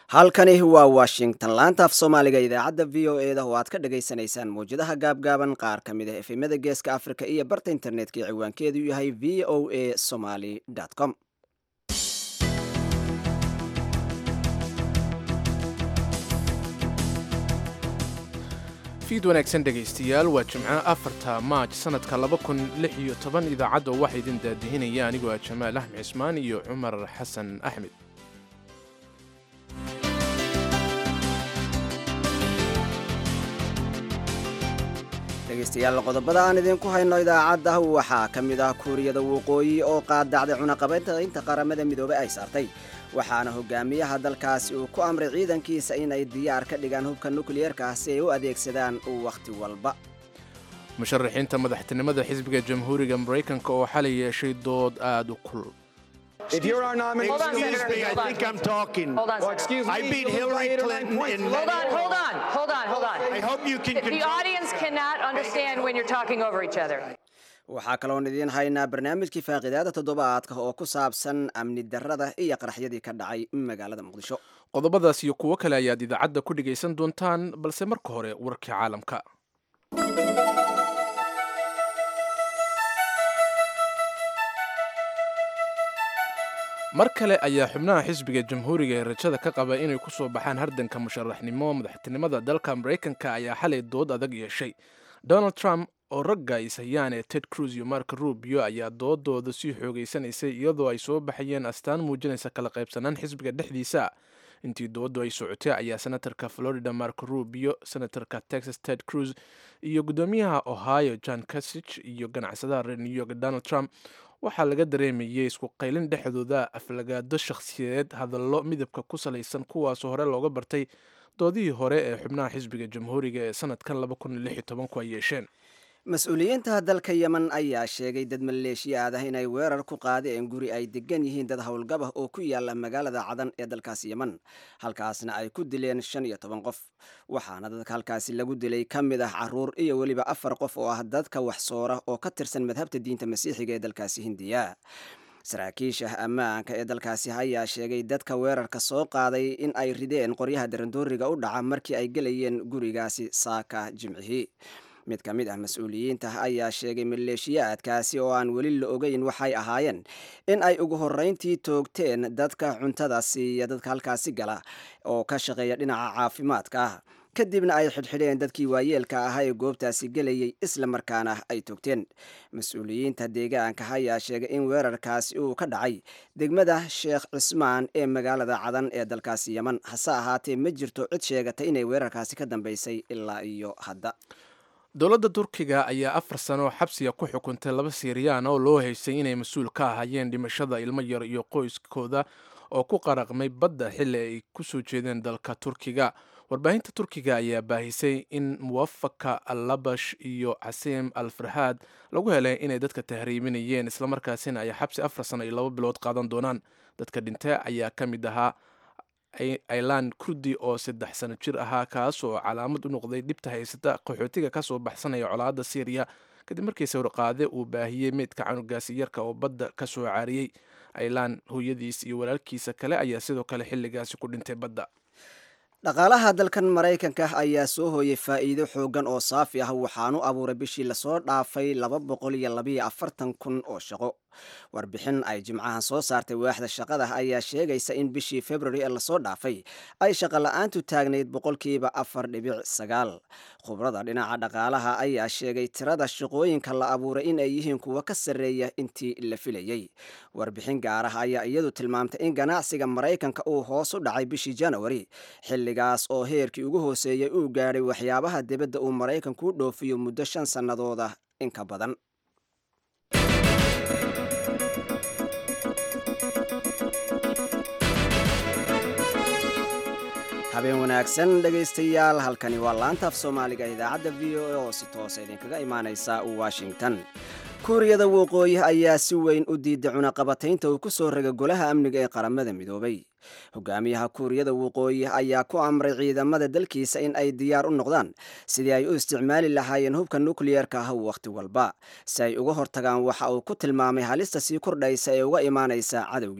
halkani waa washington laanta af soomaaliga idaacadda v o e da oo aad ka dhagaysanaysaan mawjadaha gaabgaaban qaar ka mid ah efemada geeska africa iyo barta internetka ee ciwaankeedu yahay v o a somaly com fiid wanaagsan dhegaystayaal waa jimco afarta maaj sannadka laba kun lix iyo toban idaacadda waxaa idin daadihinaya anigoo ah jamaal axmed cismaan iyo cumar xasan axmed dhegaystayaal qodobada aan idinku hayno idaacadda waxaa ka mid ah kuuriyada waqooyi oo qaadacday cunaqabaynta qaramada midoobey ay saartay waxaana hogaamiyaha dalkaasi uu ku amray ciidankiisa inay diyaar ka dhigaan hubka nukliyeerka ah si ay u adeegsadaan wakhti walba musharaxiinta madaxtinimada xisbiga jamhuuriga maraykanka oo xalay yeeshay dood aad u kulul If you're our nominee, Hold on, excuse Senator, me, I hold on. think I'm talking. Hold on, Well, Senator. excuse me, I beat you'll Hillary right Clinton around in points. Hold on, hold on, hold on, hold on. I hope you can The control. audience cannot understand when you're talking over each other. waxaa kaloon idiin haynaa barnaamijkii faaqidaada toddobaadka oo ku saabsan amni darrada iyo qaraxyadii ka dhacay magaalada muqdisho qodobadaas iyo kuwo kale ayaad idaacadda ku dhegaysan doontaan balse marka hore warkii caalamka mar kale ayaa xubnaha xisbiga jamhuuriga ee rajada ka qaba inay ku soo baxaan hardanka musharaxnimo madaxtinimada dalka maraykanka ayaa xalay dood adag yeeshay donald trump oo ragga is hayaan ee ted cruz iyo mark rubio ayaa doodooda sii xoogeysanaysay iyadoo ay soo baxayeen astaan muujinaysa kala qaybsanaan xisbiga dhexdiisa intii dooddu ay socotay ayaa senatarka florida mark rubio senatarka texas ted cruz iyo guddoomiyaha ohio john kasich iyo ganacsadaha reer new york donald trump waxaa laga dareemayay isku qaylin dhexdooda aflagaado shakhsiyadeed hadallo midabka ku salaysan kuwaasoo hore looga bartay doodihii hore ee xubnaha xisbiga jamhuuriga ee sanadkan ku ay yeesheen mas-uuliyiinta dalka yemen ayaa sheegay dad maleeshiyaad ah inay weerar ku qaadeen guri ay degan yihiin dad howlgabah oo ku yaala magaalada cadan ee dalkaas yemen halkaasna ay ku dileen shan iyo toban qof waxaana dadka halkaasi lagu dilay ka mid ah caruur iyo weliba afar qof oo ah dadka wax soora oo ka tirsan madhabta diinta masiixiga ee dalkaasi hindiya saraakiisha ammaanka ee dalkaasi ayaa sheegay dadka weerarka soo qaaday in ay rideen qoryaha darandooriga u dhaca markii ay gelayeen gurigaasi saaka jimcihii mid ka mid ah mas-uuliyiinta ayaa sheegay maleeshiyaadkaasi oo aan weli la ogeyn waxay ahaayeen in ay ugu horreyntii toogteen dadka cuntada siiya dadka halkaasi gala oo ka shaqeeya dhinaca caafimaadka ah kadibna ay xidhxidheen dadkii waayeelka ahaa ee goobtaasi gelayay isla markaana ay toogteen mas-uuliyiinta deegaanka ayaa sheegay in weerarkaasi uu ka dhacay degmada sheekh cismaan ee magaalada cadan ee dalkaasi yeman hase ahaatee ma jirto cid sheegatay inay weerarkaasi ka dambeysay ilaa iyo hadda dowladda turkiga ayaa afar sano xabsiga ku xukuntay laba siiriyaan oo loo haystay inay mas-uul ka ahaayeen dhimashada ilmo yar iyo qoyskooda oo ku qaraqmay badda xilli ay ku soo jeedeen dalka turkiga warbaahinta turkiga ayaa baahisay in muwafaka al labash iyo casiim al farhaad lagu helay inay dadka tahriiminayeen islamarkaasina ay xabsi afar sano iyo laba bilood qaadan doonaan dadka dhintay ayaa ka mid ahaa ailan kurdi oo saddex sano jir ahaa kaas oo calaamad u noqday dhibta haysata qaxootiga kasoo baxsanaya colaadda syriya kadib markii sawirqaade uu baahiyey meydka canugaasi yarka oo badda ka soo caariyey ailan hooyadiis iyo walaalkiisa kale ayaa sidoo kale xilligaasi ku dhintay badda dhaqaalaha dalkan maraykanka ayaa soo hooyay faa'iido xooggan oo saafi ah waxaanu abuuray bishii lasoo dhaafay laba boqol iyo labayo afartan kun oo shaqo warbixin ay jimcahan soo saartay waaxda shaqada ayaa sheegaysa in bishii february ee lasoo dhaafay ay shaqo la-aantu taagnayd boqolkiiba afar dhibic sagaal khubrada dhinaca dhaqaalaha ayaa sheegay tirada shaqooyinka la abuuray in ay yihiin kuwa ka sarreeya intii la filayey warbixin gaar ah ayaa iyadu tilmaamtay in ganacsiga maraykanka uu hoos u dhacay bishii janawari xilligaas oo heerkii ugu hooseeyey uu gaadhay waxyaabaha dibadda uu maraykanku u dhoofiyo muddo shan sannadooda in ka badan habeen wanaagsan dhegaystayaal halkani waa laanta af soomaaliga idaacadda v o a oo si toosa idinkaga imaaneysa washington kuuriyada waqooyi ayaa si weyn u diiday cunaqabataynta uu ku soo ragay golaha amniga ee qaramada midoobay hogaamiyaha kuuriyada waqooyi ayaa ku amray ciidamada dalkiisa in ay diyaar u noqdaan sidii ay u isticmaali lahaayeen hubka nukliyeerka ah wakhti walba si ay uga hortagaan waxa uu ku tilmaamay halista sii kordhaysa ee uga imaanaysa cadowgiisa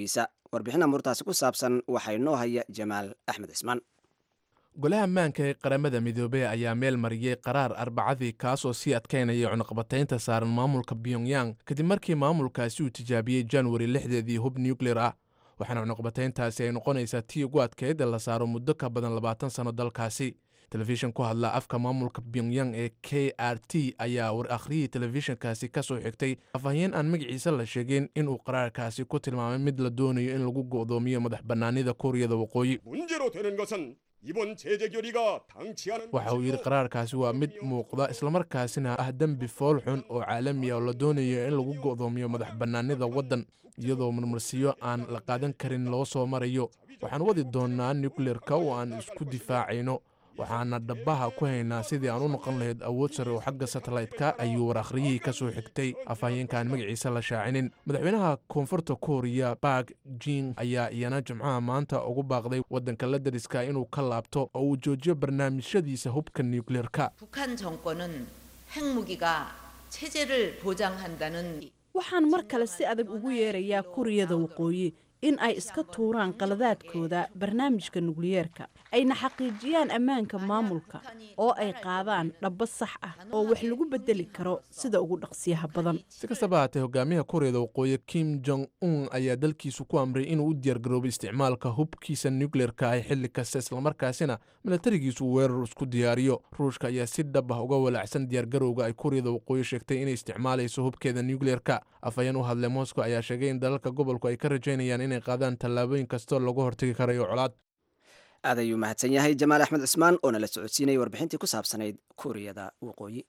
warbixin amuurtaasi ku saabsan waxaa inoo haya jamaal axmed cismaan golaha ammaanka ee qaramada midoobey ayaa meel mariyey qaraar arbacadii kaasoo sii adkaynaya cunuqabataynta saaran maamulka pyongyang kadib markii maamulkaasi uu tijaabiyey januari lixdeedii hub nuclear ah waxaana cunuqabatayntaasi ay noqonaysaa tii ugu adkeyd ee la saaro muddo ka badan labaatan sanno dalkaasi telefishin ku hadla afka maamulka pyongyang ee k r t ayaa war akhriyii telefishinkaasi ka soo xigtay afhayeen aan magaciisa la sheegin inuu qaraarkaasi ku tilmaamay mid la doonayo in lagu go'doomiyo madax bannaanida kuuriyada waqooyi 문제로 되는 것은 이번 제재 결의가 당치하는 waxa uu yidhi qaraarkaasi waa mid muuqda islamarkaasina ah dembi fool xun oo caalami ah oo la doonayo in lagu go'doomiyo madax bannaanida waddan iyadoo marmarsiyo aan la qaadan karin loo soo marayo waxaan wadi doonnaa nukleerka oo aan isku difaacayno waxaana dhabaha ku haynaa sidii aan u noqon lahayd awood sare oo xagga satellaytka ayuu war akhriyihii ka soo xigtay afhayeenkaan magaciisa la shaacinin madaxweynaha koonfurta kooriya bark jing ayaa iyana jimcaha maanta ugu baaqday waddanka la dariska inuu ka laabto oo uu joojiyo barnaamijyadiisa hubka nukleerka 북한 정권은 핵무기가 체제를 보장한다는 waxaan mar kale si adag ugu yeerayaa kuriyada waqooyi in ay iska tuuraan qaladaadkooda barnaamijka nukliyeerka ayna xaqiijiyaan ammaanka maamulka oo ay qaadaan dhabbo sax ah oo wax lagu bedeli karo sida ugu dhaqsiyaha badan si kastaba haatee hogaamiyaha kuuriyada waqooyi kim jong un ayaa dalkiisu ku amray inuu u diyaargaroobay isticmaalka hubkiisa nukleerka ah xilli kasta islamarkaasina milatarigiisu uu weerar isku diyaariyo ruushka ayaa si dhab ah uga walaacsan diyaargarowga ay kuuriyada waqooyi sheegtay inay isticmaalayso hubkeeda nukleerka afhayeen u hadlay moscow ayaa sheegay in dalalka gobolku ay ka rajaynayaan inay qaadaan tallaabooyin kastoo lagu hortagi karayo colaad aad ayuu mahadsan yahay jamaal axmed cismaan oo nala socodsiinayay warbixintii ku saabsanayd kuuriyada waqooyi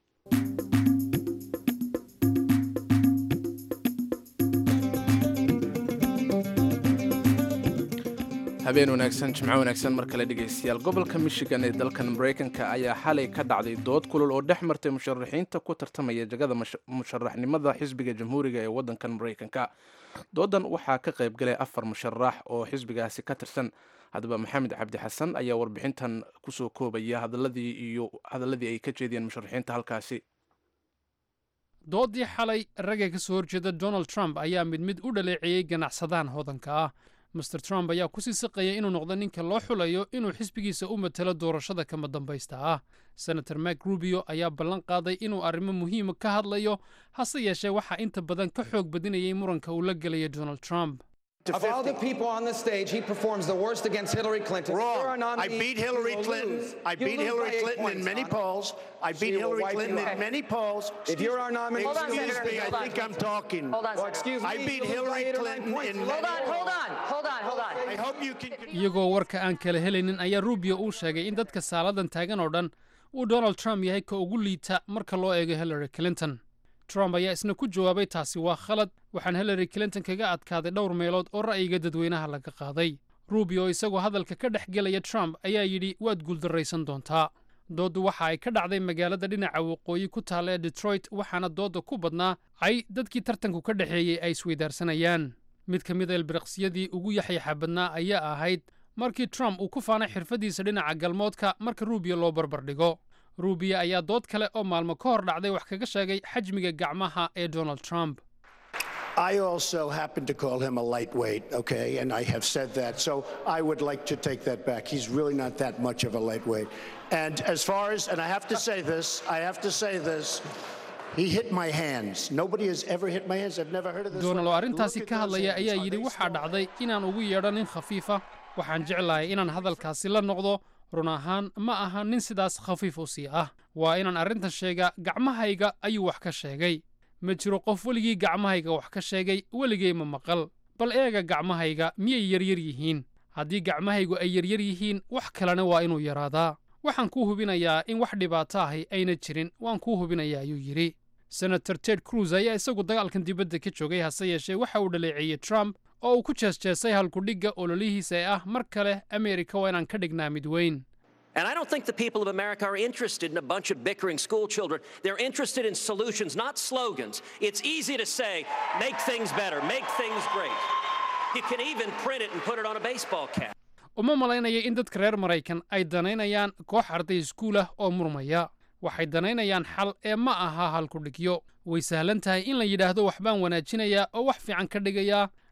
habeen wanaagsan jimco wanaagsan mar kale dhegaystayaal gobolka michigan ee dalkan maraykanka ayaa xalay ka dhacday dood kulul oo dhex martay musharaxiinta ku tartamaya jagada musharaxnimada xisbiga jamhuuriga ee waddankan maraykanka doodan waxaa ka qayb galay afar musharax oo xisbigaasi ka tirsan haddaba maxamed cabdi xasan ayaa warbixintan kusoo koobaya hadaladii iyo hadaladii ay ka jeediyeen musharaxiinta halkaasi doodii xalay ragga ka soo horjeeda donald trump ayaa mid mid u dhaleeceeyey ganacsadahan hodanka ah master trump ayaa kusii siqaya inuu noqdo ninka loo xulayo inuu xisbigiisa u matalo doorashada kama dambaysta ah senator mak rubio ayaa ballan qaaday inuu arrimo muhiima ka hadlayo hase yeeshee waxaa inta badan ka xoog badinayay muranka uu la gelaya donald trump Of all the people on the stage, he performs the worst against Hillary Clinton. If you're a Wrong. I nominee, beat you Hillary will Clinton. lose. I You beat lose Hillary by eight Clinton in points, many son. polls. I She beat will Hillary wipe Clinton you in out. many polls. If you're our nominee, Hold on, Excuse Senator, me, I hold on. think I'm talking. Hold on, Well, Senator. excuse me. I beat you lose by Hillary eight or nine Clinton points. in You Hold lose. on, hold on, hold on, hold on. I hope you can. iyagoo warka aan kala helaynin ayaa rubio uu sheegay in dadka saaladan taagan oo dhan uu donald trump yahay ka ugu liita marka loo eego hillary clinton trump ayaa isna ku jawaabay taasi waa khalad waxaan hillary clinton kaga adkaaday dhowr meelood oo ra'yiga dadweynaha laga qaaday rubio isagoo hadalka ka dhex gelaya trump ayaa yidhi waad guuldarraysan doontaa dooddu waxa ay ka dhacday magaalada dhinaca waqooyi ku taalla ee detroit waxaana doodda ku badnaa ay dadkii tartanku ka dhexeeyey ay isweydaarsanayaan mid ka mid a ilbiriqsiyadii ugu yaxyaxa badnaa ayaa ahayd markii trump uu ku faanay xirfaddiisa dhinaca galmoodka marka rubio loo barbardhigo rubio ayaa dood kale oo maalmo ka hor dhacday wax kaga sheegay xajmiga gacmaha ee donald trump I also happen to call him a lightweight, okay, and I have said that. So I would like to take that back. He's really not that much of a lightweight. And as far as, and I have to say this, I have to say this. He hit my hands. Nobody has ever hit my hands. I've never heard of this. donald oo one. arrintaasi Look at ka those hadlaya hands. ayaa Are yidhi they waxaa small? dhacday inaan ugu yeedho nin khafiifa waxaan jeclahay inaan hadalkaasi la noqdo run ahaan ma aha nin sidaas khafiif u sii ah waa inaan arrintan sheegaa gacmahayga ayuu wax ka sheegay ma jiro qof weligii gacmahayga wax ka sheegay weligay ma maqal bal eega gacmahayga miyay yaryar yihiin haddii gacmahaygu ay yaryar yihiin wax kalena waa inuu yaraadaa waxaan kuu hubinayaa in wax dhibaato ahi ayna jirin waan kuu hubinayaa ayuu yidhi senator ted cruz ayaa isagu dagaalkan dibadda ka joogay hase yeeshee waxa uu dhaleeceeyey trump oo uu ku jeesjeesay halkudhigga ololihiisa ee ah mar kale ameerika waa inaan ka dhignaa mid weyn And I don't think the people of America are interested in a bunch of bickering school children. They're interested in solutions, not slogans. It's easy to say, make things better, make things great. You can even print it and put it on a baseball cap. uma malaynaya in dadka reer maraykan ay danaynayaan koox arday iskuul ah oo murmaya waxay danaynayaan xal ee ma aha halkudhigyo way sahlan tahay in la yidhaahdo waxbaan wanaajinayaa oo wax fiican ka dhigayaa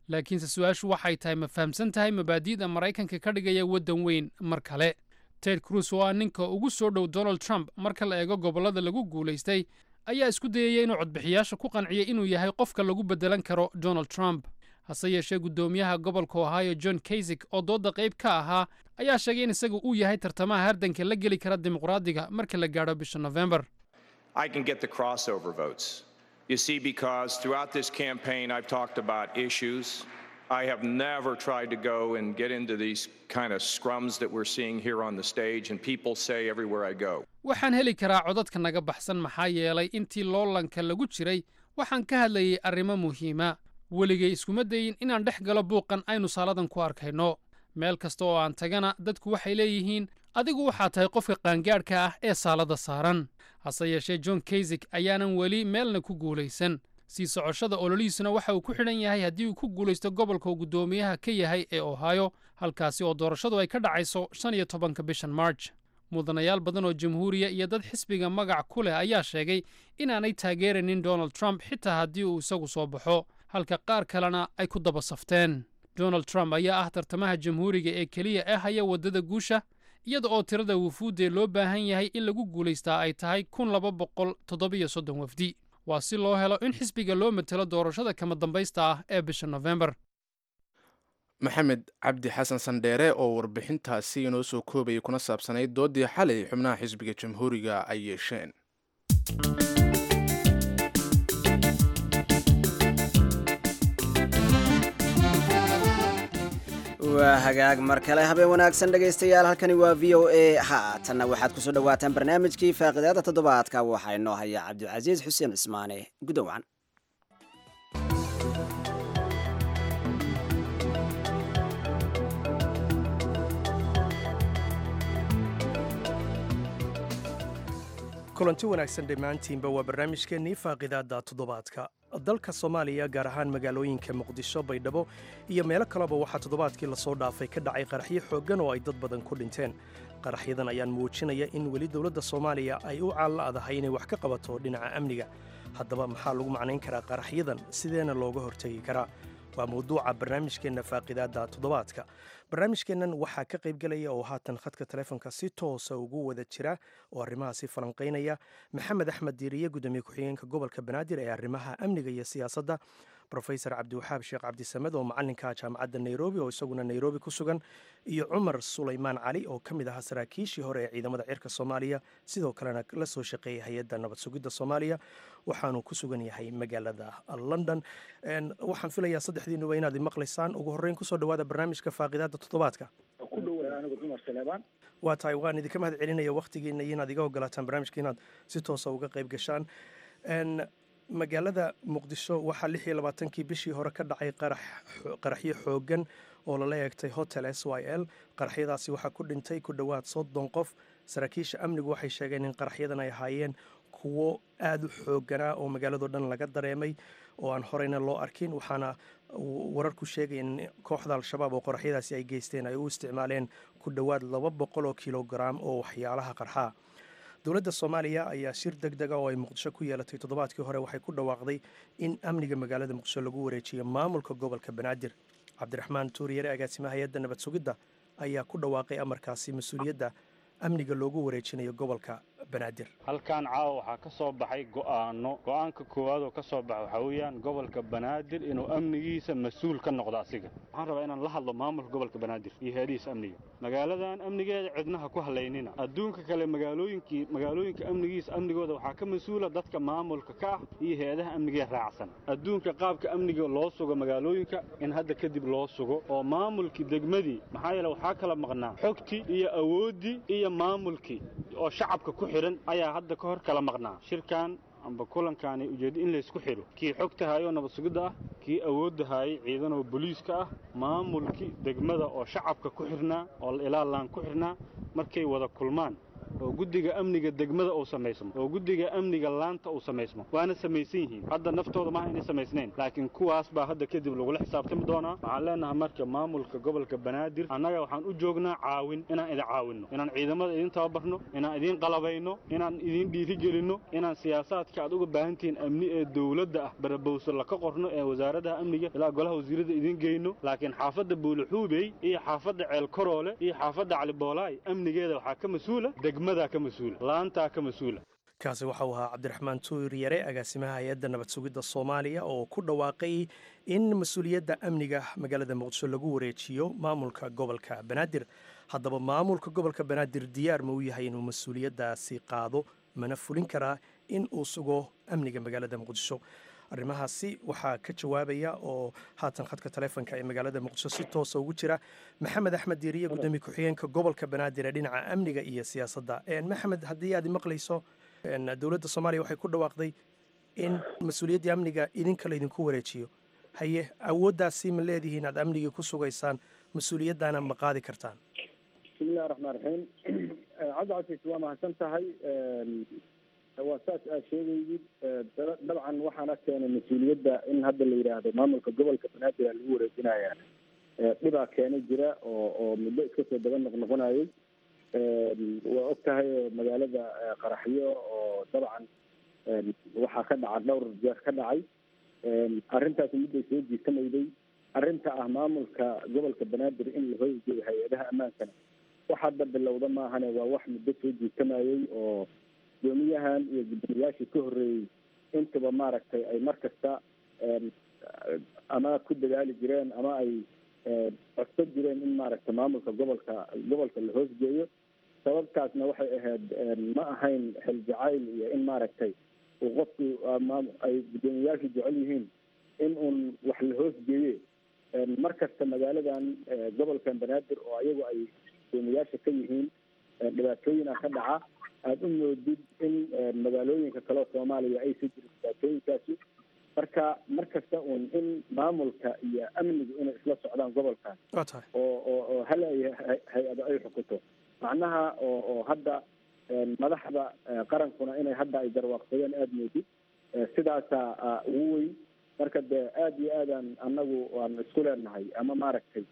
laakiinse su-aashu waxay tahay ma fahamsan tahay mabaadi'da maraykanka ka dhigaya waddan weyn mar kale ted cruz oo ah ninka ugu soo dhow donald trump marka la eego gobollada lagu guulaystay ayaa isku dayaya inuu codbixiyaasha ku qanciyo inuu yahay qofka lagu beddelan karo donald trump hase yeeshee guddoomiyaha gobolka ohio john kaysik oo doodda qayb ka ahaa ayaa sheegay in isagu uu yahay tartamaha hardanka la geli kara dimuqraadiga marka la gaadho bisha nofembar I can get the crossover votes. You see, because throughout this campaign, I've talked about issues. I have never tried to go and get into these kind of scrums that we're seeing here on the stage, and people say everywhere I go. waxaan heli karaa codadka naga baxsan maxaa yeelay intii loolanka lagu jiray waxaan ka hadlayay arrimo muhiima weligay iskuma dayin inaan dhex galo buuqan aynu saaladan ku arkayno meel kasta oo aan tagana dadku waxay leeyihiin adigu waxaa tahay qofka qaangaadhka ah ee saalada saaran hase yeeshee john kaysik ayaanan weli meelna ku guulaysan sii socoshada ololihiisuna waxa uu ku xidhan yahay haddii uu ku guulaysto gobolka uu guddoomiyaha ka yahay ee ohio halkaasi oo doorashadu ay ka dhacayso shan iyo tobanka bishan march mudanayaal badan oo jamhuuriya iyo dad xisbiga magac ku leh ayaa sheegay inaanay taageeranin donald trump xitaa haddii uu isagu soo baxo halka qaar kalena ay ku daba safteen donald trump ayaa ah tartamaha jamhuuriga ee keliya ee haya waddada guusha iyada oo tirada wufuuddee loo baahan yahay in lagu guulaystaa ay tahay kun laba boqol toddobiyo soddon wafdi waa si loo helo in xisbiga loo matelo doorashada kama dambaysta ah ee bisha nofembar maxamed cabdi xasan sandheere oo warbixintaasi inoo soo koobayay kuna saabsanayd doodii xalay xubnaha xisbiga jamhuuriga ay yeesheen waa hagaag mar kale habeen wanaagsan dhegaystayaal halkani waa v o a haatanna waxaad kusoo dhawaataan barnaamijkii faaqidaada toddobaadka waxaa inoo haya cabdicasiis xuseen cismaane gudowacan kulanti wanaagsan dhammaantiinba waa barnaamijkeennii faaqidaadda toddobaadka dalka soomaaliya gaar ahaan magaalooyinka muqdisho baydhabo iyo meelo kaleba waxaa toddobaadkii lasoo dhaafay ka dhacay qaraxyo xooggan oo ay dad badan ku dhinteen qaraxyadan ayaan muujinaya in weli dowladda soomaaliya ay u caalla'dahay inay wax ka qabato dhinaca amniga haddaba maxaa lagu macnayn karaa qaraxyadan sideena looga hortegi karaa waa mawduuca barnaamijkeenna faaqidaadda toddobaadka barnaamijkeennan waxaa ka qaybgelaya oo haatan khadka taleefonka si toosa ugu wada jira oo arrimahaasi falanqaynaya maxamed axmed diiriye gudoomiye ku-xigeenka gobolka banaadir ee arrimaha amniga iyo siyaasadda rofesor cabdiwaxaab sheekh cabdisamed oo macalinka jaamacadda nairobi oo isaguna nairobi ku sugan iyo cumar sulaymaan cali oo ka mid ahaa saraakiishii hore ee ciidamada cirka soomaaliya sidoo kalena la soo shaqeeyay hay-adda nabad sugidda soomaaliya waxaanu ku sugan yahay magaalada london waxaan filayaa saddexdiinuba inaad maqlaysaan ugu horreyn kusoo dhawaada barnaamijka faaqidaada toddobaadka waa tahay waan idinka mahad celinaya wakhtigiina iyo inaad iga ogolaataan barnaamijka inaad si toosa uga qayb gashaan magaalada muqdisho waxaa lix iyo labaatankii bishii hore ka dhacay qaraxyo xoogan oo lala eegtay hotel s y l qaraxyadaasi waxaa ku dhintay ku dhowaad soddon qof saraakiisha amnigu waxay sheegeen in qaraxyadan ay ahaayeen kuwo aada u xooganaa oo magaalado dhan laga dareemay oo aan horeyna loo arkin waxaana wararku sheegaya in kooxda al-shabaab oo qoraxyadaasi ay geysteen ay u isticmaaleen ku dhowaad laba boqol oo kilograam oo waxyaalaha qarxaa dowladda soomaaliya ayaa shir deg dega oo ay muqdisho ku yeelatay toddobaadkii hore waxay ku dhawaaqday in amniga magaalada muqdisho lagu wareejiyo maamulka gobolka banaadir cabdiraxmaan tuuriyare agaasimaha hay-adda nabad sugidda ayaa ku dhawaaqay amarkaasi mas-uuliyadda amniga loogu wareejinayo gobolka banaadir halkan caawa waxaa ka soo baxay go'aano go'aanka koowaad oo ka soo baxa waxaa weeyaan gobolka banaadir inuu amnigiisa mas-uul ka noqdo asiga waxaan rabaa inaan la hadlo maamulka gobolka banaadir iyo heedihiisa amniga magaaladan amnigeeda cidnaha ku halaynina adduunka kale magaalooyinkii magaalooyinka amnigiisa amnigooda waxaa ka mas-uula dadka maamulka ka ah iyo heedaha amnigee raacsan adduunka qaabka amniga loo sugo magaalooyinka in hadda kadib loo sugo oo maamulkii degmadii maxaa yeele waxaa kala maqnaa xogtii iyo awooddii iyo maamulkii oo shacabka ku xidhan ayaa hadda ka hor kala maqnaa shirkan amba kulankaani ujeeddo in laysku xidho kii xogta haayoo nabad sugidda ah kii awoodda haayay ciidanoo boliiska ah maamulkii degmada oo shacabka ku xidhnaa oo ilaalaan ku xidhnaa markay wada kulmaan oo guddiga amniga degmada uu samaysmo oo guddiga amniga laanta uu samaysmo waana samaysan yihiin hadda naftooda maaha inay samaysnayn laakiin kuwaas baa hadda kadib lagula xisaabtami doonaa waxaan leenahay marka maamulka gobolka banaadir annaga waxaan u joognaa caawin inaan idin caawinno inaan ciidamada idin tababarno inaan idin qalabayno inaan idin dhiirigelinno inaan siyaasaadka aad uga baahantihiin amni ee dowladda ah barabowso laka qorno ee wasaaradaha amniga ilaa golaha wasiirada idin geyno laakiin xaafadda buuluxuubey iyo xaafadda ceel koroole iyo xaafadda caliboolaay amnigeeda waxaa ka mas-uula degmadaa ka mas-uula laantaa ka mas-uula kaasi waxa uu ahaa cabdiraxmaan tuur yare agaasimaha hay-adda nabad sugidda soomaaliya oo ku dhawaaqay in mas-uuliyadda amniga magaalada muqdisho lagu wareejiyo maamulka gobolka banaadir haddaba maamulka gobolka banaadir diyaar ma u yahay inuu mas-uuliyaddaasi qaado mana fulin karaa in uu sugo amniga magaalada muqdisho arrimahaasi waxaa ka jawaabaya oo haatan khadka taleefonka ee magaalada muqdisho si toosa ugu jira maxamed axmed diiriye gudoomiye ku-xigeenka gobolka banaadir ee dhinaca amniga iyo siyaasadda maxamed haddii aad maqlayso dowladda soomaaliya waxay ku dhawaaqday in mas-uuliyaddii amniga idinka laydinku wareejiyo haye awooddaasi ma leedihiin aad amnigii ku sugaysaan mas-uuliyaddaana ma qaadi kartaan bismillahi raxmaan raxiim cabdicasiis waa mahadsan tahay waa saas aad sheegaydid dabcan waxaana keenay mas-uuliyadda in hadda la yidhaahdo maamulka gobolka banaadir aa lagu wareejinaya dhibaa keenay jira oo oo muddo iska soo daba noqnoqonayay waa og tahay magaalada qaraxyo oo dabcan waxaa ka dhaca dhowr jeer ka dhacay arrintaasi midday soo jiitamayday arrinta ah maamulka gobolka banaadir in la hoygeeyo hay-adaha ammaankana wax hadda bilowda maahane waa wax muddo soo jiitamayay oo gudoomiyahan iyo gudoomiyaashii ka horreeyey intuba maaragtay ay mar kasta ama ku dadaali jireen ama ay codsan jireen in maaragtay maamulka gobolka gobolka la hoosgeeyo sababtaasna waxay ahayd ma ahayn xil jacayl iyo in maaragtay uu qofku ay guddoomiyayaashu jecel yihiin in uun wax la hoosgeeye mar kasta magaaladan gobolkan banaadir oo ayagu ay guddoomiyayaasha ka yihiin dhibaatooyina ka dhaca aada u moodid in magaalooyinka kaleo soomaaliya aysa jirin dhibaatooyinkaasi marka mar kasta uun in maamulka iyo amnigu inay isla socdaan gobolkan oo oo oo hal ay hay-ado ay xukunto macnaha oo oo hadda madaxda qarankuna inay hadda ay garwaaqsadeen aada moodid sidaasaa ugu weyn marka dee aada iyo aadaan annagu aan isku leenahay ama maaragtay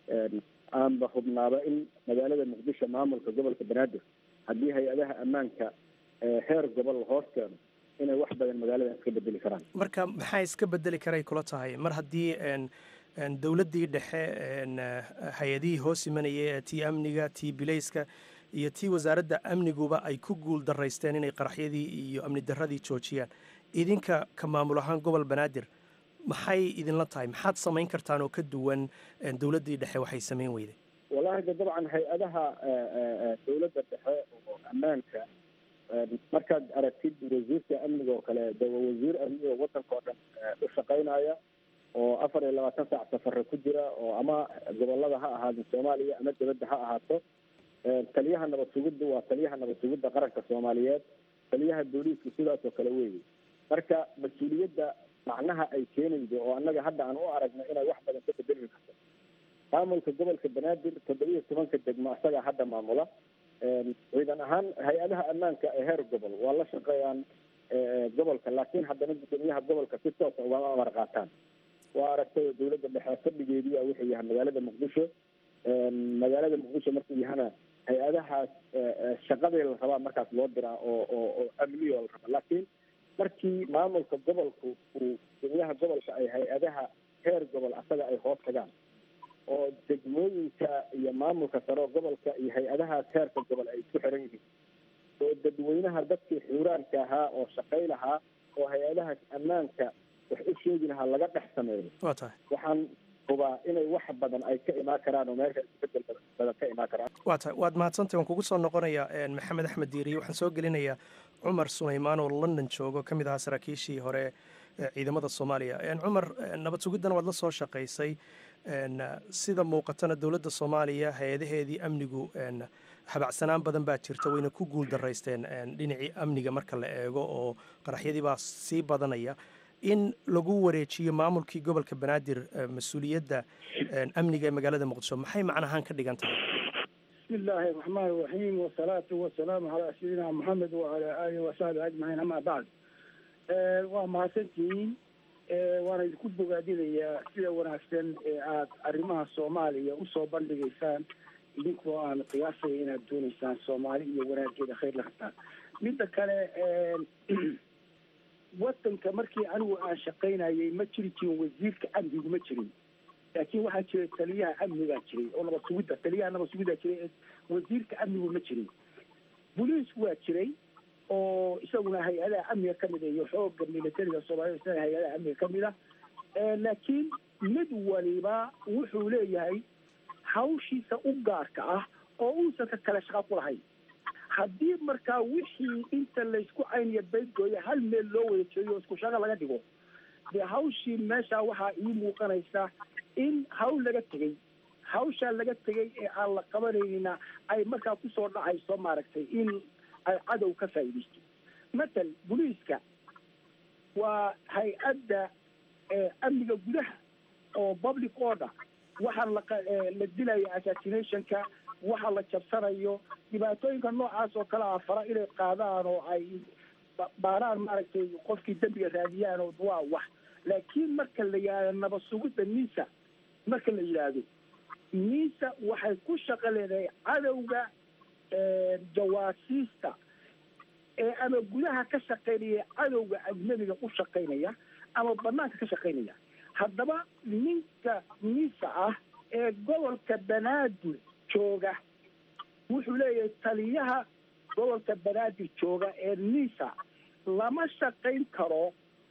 aanba hubnaaba in magaalada muqdisho maamulka gobolka banaadir haddii hay-adaha ammaanka heer gobol hoos keeno inay wax badan magaaladan iska bedeli karaan marka maxaa iska bedeli karay kula tahay mar haddii dowladdii dhexe hay-adihii hoos imanayay tii amniga tii bilayska iyo tii wasaaradda amniguba ay ku guul daraysteen inay qaraxyadii iyo amni darradii joojiyaan idinka ka maamul ahaan gobol banaadir maxay idinla tahay maxaad samayn kartaan oo ka duwan dowladdii dhexe waxay samayn weyday wallahi de dabcan hay-adaha dowladda dhexe oo ammaanka markaad aragtid wasiirka amniga oo kale de waa wasiir amni oo wadanka oo dhan u shaqaynaya oo afar iyo labaatan saac safare ku jira oo ama gobolada ha ahaado soomaaliya ama dibadda ha ahaato taliyaha nabad sugidda waa taliyaha nabad sugidda qaranka soomaaliyeed taliyaha booliisku sidaas oo kale weeye marka mas-uuliyadda macnaha ay keenaydo oo annaga hadda aan u aragno inay wax badan ka bedeli karto maamulka gobolka banaadir toddobiyo tobanka degmo isagaa hadda maamula ciidan ahaan hay-adaha ammaanka ee heer gobol waa la shaqeeyaan gobolka laakiin haddana guddoomiyaha gobolka si toosa ugama amar qaataan waa aragtay dowladda dhexe fadhigeediia wuxuu yahay magaalada muqdisho magaalada muqdisho markuu yahana hay-adahaas shaqadii la rabaa markaas loo diraa oo oo oo amniyo la raba laakiin markii maamulka gobolku uu guddoomiyaha gobolka ay hay-adaha heer gobol asaga ay hoos tagaan oo degmooyinka iyo maamulka sare oo gobolka iyo hay-adahaas heerka gobol ay isku xiran yihiin oo dadweynaha dadkii xuuraanka ahaa oo shaqay lahaa oo hay-adahaas ammaanka wax u sheegi lahaa laga dhex sameeyo waa tahay waxaan hubaa inay wax badan ay ka imaan karaan oo meesha isbedel badan ka imaan karaan waa tahay waad mahadsantahy waan kugu soo noqonayaa maxamed axmed diiriye waxaan soo gelinayaa cumar sulaymaan oo london joogo ka mid ahaa saraakiishii hore ciidamada soomaaliya cumar nabad sugiddana waad la soo shaqaysay sida muuqatana dowladda soomaaliya hay-adaheedii amnigu habacsanaan badan baa jirta wayna ku guul daraysteen dhinacii amniga marka la eego oo qaraxyadii baa sii badanaya in lagu wareejiyo maamulkii gobolka banaadir mas-uuliyadda amniga ee magaalada muqdisho maxay macnahaan ka dhigan tahay بسم الله الرحمن الرحيم والصلاة والسلام على سيدنا محمد وعلى آله وصحبه أجمعين أما بعد آه ومahadsantihiin waana idinku bogaadinayaa sida wanaagsan ee aad arrimaha soomaaliya usoo bandhigaysaan idinkoo aan qiyaasaya inaad doonaysaan soomaali iyo wanaageeda khayr la qabtaan midda kale wadanka markii anigu aan shaqaynayay ma jiri jirin wasiirka amnigu ma jirin laakiin waxaa jiray taliyaha amnigaa jiray oo nabad sugidda taliyaha nabad sugiddaa jiray wasiirka amnigu ma jirin boliisku waa jiray oo isaguna hay-adaha amniga kamid iyo xooga militariga soomaalida isna hay-adaha amniga kamid a laakiin mid waliba wuxuu leeyahay hawshiisa u gaarka ah oo uusan ka kale shaqa ku lahayn haddii markaa wixii inta laysku cayniyo baydgooya hal meel loo wada jeeyo oo isku shaqa laga dhigo dee hawshii meesha waxaa ii muuqanaysa in hawl laga tegey hawshaa laga tegey ee aan la qabanaynina ay markaa kusoo dhacayso maaragtay in ay cadow ka faa'iidaysto matal boliiska waa hay-adda amniga gudaha oo public order waxaa la la dilaya assassinationka waxa la jabsanayo dhibaatooyinka noocaas oo kale ah fara inay qaadaan oo ay baaraan maaragtay qofkii dembiga raadiyaan oo waa wax laakiin marka la yidhahdo nabad sugidda nisa marka la yidhaahdo nisa waxay ku shaqo leedahay cadowga jawaasiista ee ama gudaha ka shaqaynaya cadowga ajnabiga u shaqaynaya ama banaanka ka shaqaynaya haddaba ninka nisa ah ee gobolka banaadir jooga wuxuu leeyahay taliyaha gobolka banaadir jooga ee nisa lama shaqayn karo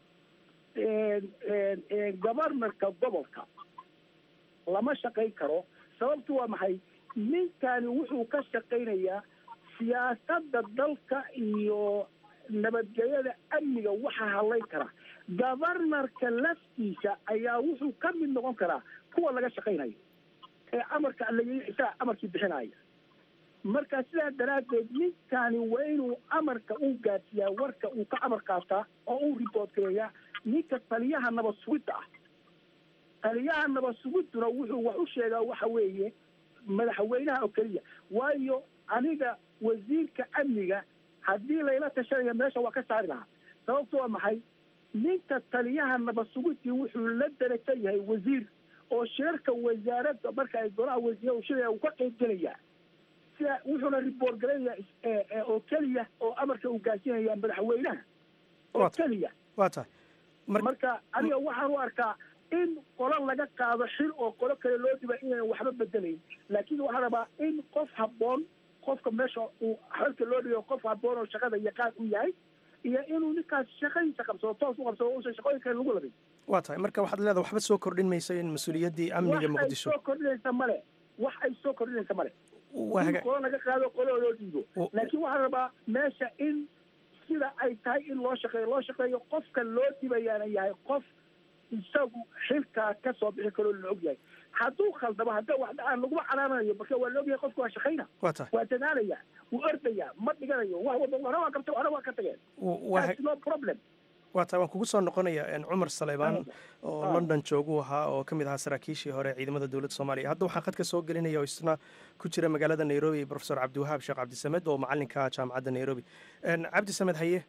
governorka gobolka lama shaqayn karo sababtu waa maxay ninkani wuxuu ka shaqaynayaa siyaasadda dalka iyo nabadgelyada amniga waxaa hadlayn kara governorka laftiisa ayaa wuxuu ka mid noqon karaa kuwa laga shaqaynayo ee amarka isaga amarkii bixinaya marka sidaa daraaddeed ninkani waa inuu amarka u gaadsiiyaa warka uu ka amar qaataa oo uu report gareeyaa ninka taliyaha nabad sugidda ah taliyaha nabad sugidduna wuxuu wax u sheegaa waxa weeye madaxweynaha oo keliya waayo aniga wasiirka amniga haddii layla tashanayo meesha waa ka saari lahaa sababto waa maxay ninka taliyaha nabad sugidii wuxuu la darajo yahay wasiir oo shirarka wasaaradda marka ay golaha wasiir shiraya uu ka qayb gelayaa sida wuxuuna report garanayaa oo keliya oo amarka uu gaarsiinaya madaxweynaha oo keliya waa tahay marka aniga waxaan u arkaa in qolo laga qaado xil oo qolo kale loo dhiba inaan waxba bedelayn laakiin waxaa rabaa in qof habboon qofka meesha uu xilka loo dhigo qof habboon oo shaqada yaqaan u yahay iyo inuu ninkaas shaqadiisa qabsado toos u qabsado uusan shaqooyin kale lagu labin waa tahay marka waxaad leedahay waxba soo kordhin mayso in mas-uuliyaddii amniga wax ay muqdisho soo kordhinaysa male wax ay soo kordhinaysa male Waa in haga- qolo laga qaado qolo loo dhiibo Wa- laakiin waxaa rabaa meesha in sida ay tahay in loo shaqeeyo loo shaqeeyo qofka loo dhibayaana yahay qof isagu xilkaa ka soo bixi karoo la og yahay hadduu khaldamo hadda wax dhacaan laguma canaanayo marka waa la ogyahay qofka waa shaqayna waa tahay waa dadaalaya wuu ordaya ma dhiganayo wax walba hore waa qabta hore waa ka tageen waa That's no problem waa tahay waan kugu soo noqonayaa een, cumar saleybaan oo Ah. london joogu ahaa oo ka mid ahaa saraakiishii hore ee ciidamada dowladda soomaaliya hadda waxaan khadka soo gelinaya oo isna ku jira magaalada nairobi profesor cabdiwahaab sheekh cabdisamed oo macalinka jaamacadda nairobi Een, cabdisamed haye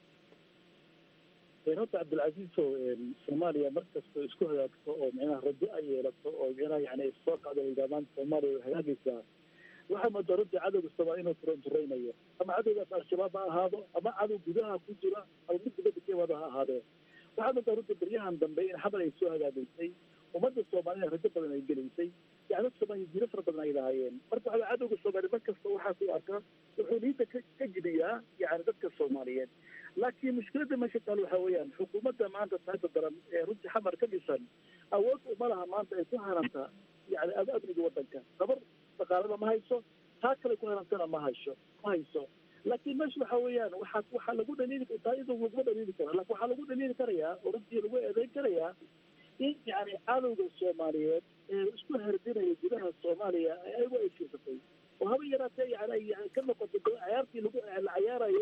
horta cabdilcasiiso soomaaliya markastoo isku hagaagto oo micnaha rajo ay yeelato oo micnaha yani soo kacdo hogaamaan soomaaliya way hagaagaysaa waxaa moodaa runtii cadowga soomaaliya inuu turanturaynayo ama cadowgaas al-shabaab ha ahaado ama cadow gudaha ku jira ama mid dibadda ka imaado ha ahaadee waxaa moodaa runtii baryahan dambe in xabal ay soo hagaagaysay ummadda soomaaliyana rajo badan ay gelaysay yani dadka soomaaliya jiro fara badan ay lahaayeen marka waxaa cadowga soomaaliya mar kasta waxaas u arkaa wuxuu niinta ka ka jibiyaa yani dadka soomaaliyeed laakiin mushkiladda meesha taal waxaa weeyaan xukuumadda maanta taagta daran ee runtii xamar ka dhisan awood uma laha maanta ay ku haranta yani am- amniga waddanka dabar dhaqaalada ma hayso taa kale ku harantana ma hayso ma hayso laakiin meesha waxaa weeyaan waxaa waxaa lagu dhaliili taa iyadoo laguma dhaliili kara laakiin waxaa lagu dhaliili karayaa oo runtii lagu eedeyn karayaa in yani cadowga soomaaliyeed ee isku herdinaya gudaha soomaaliya ayagu ay fiirsatay oo haba yaraatee yani ay yani ka noqoto go- ciyaartii lagu la ciyaarayay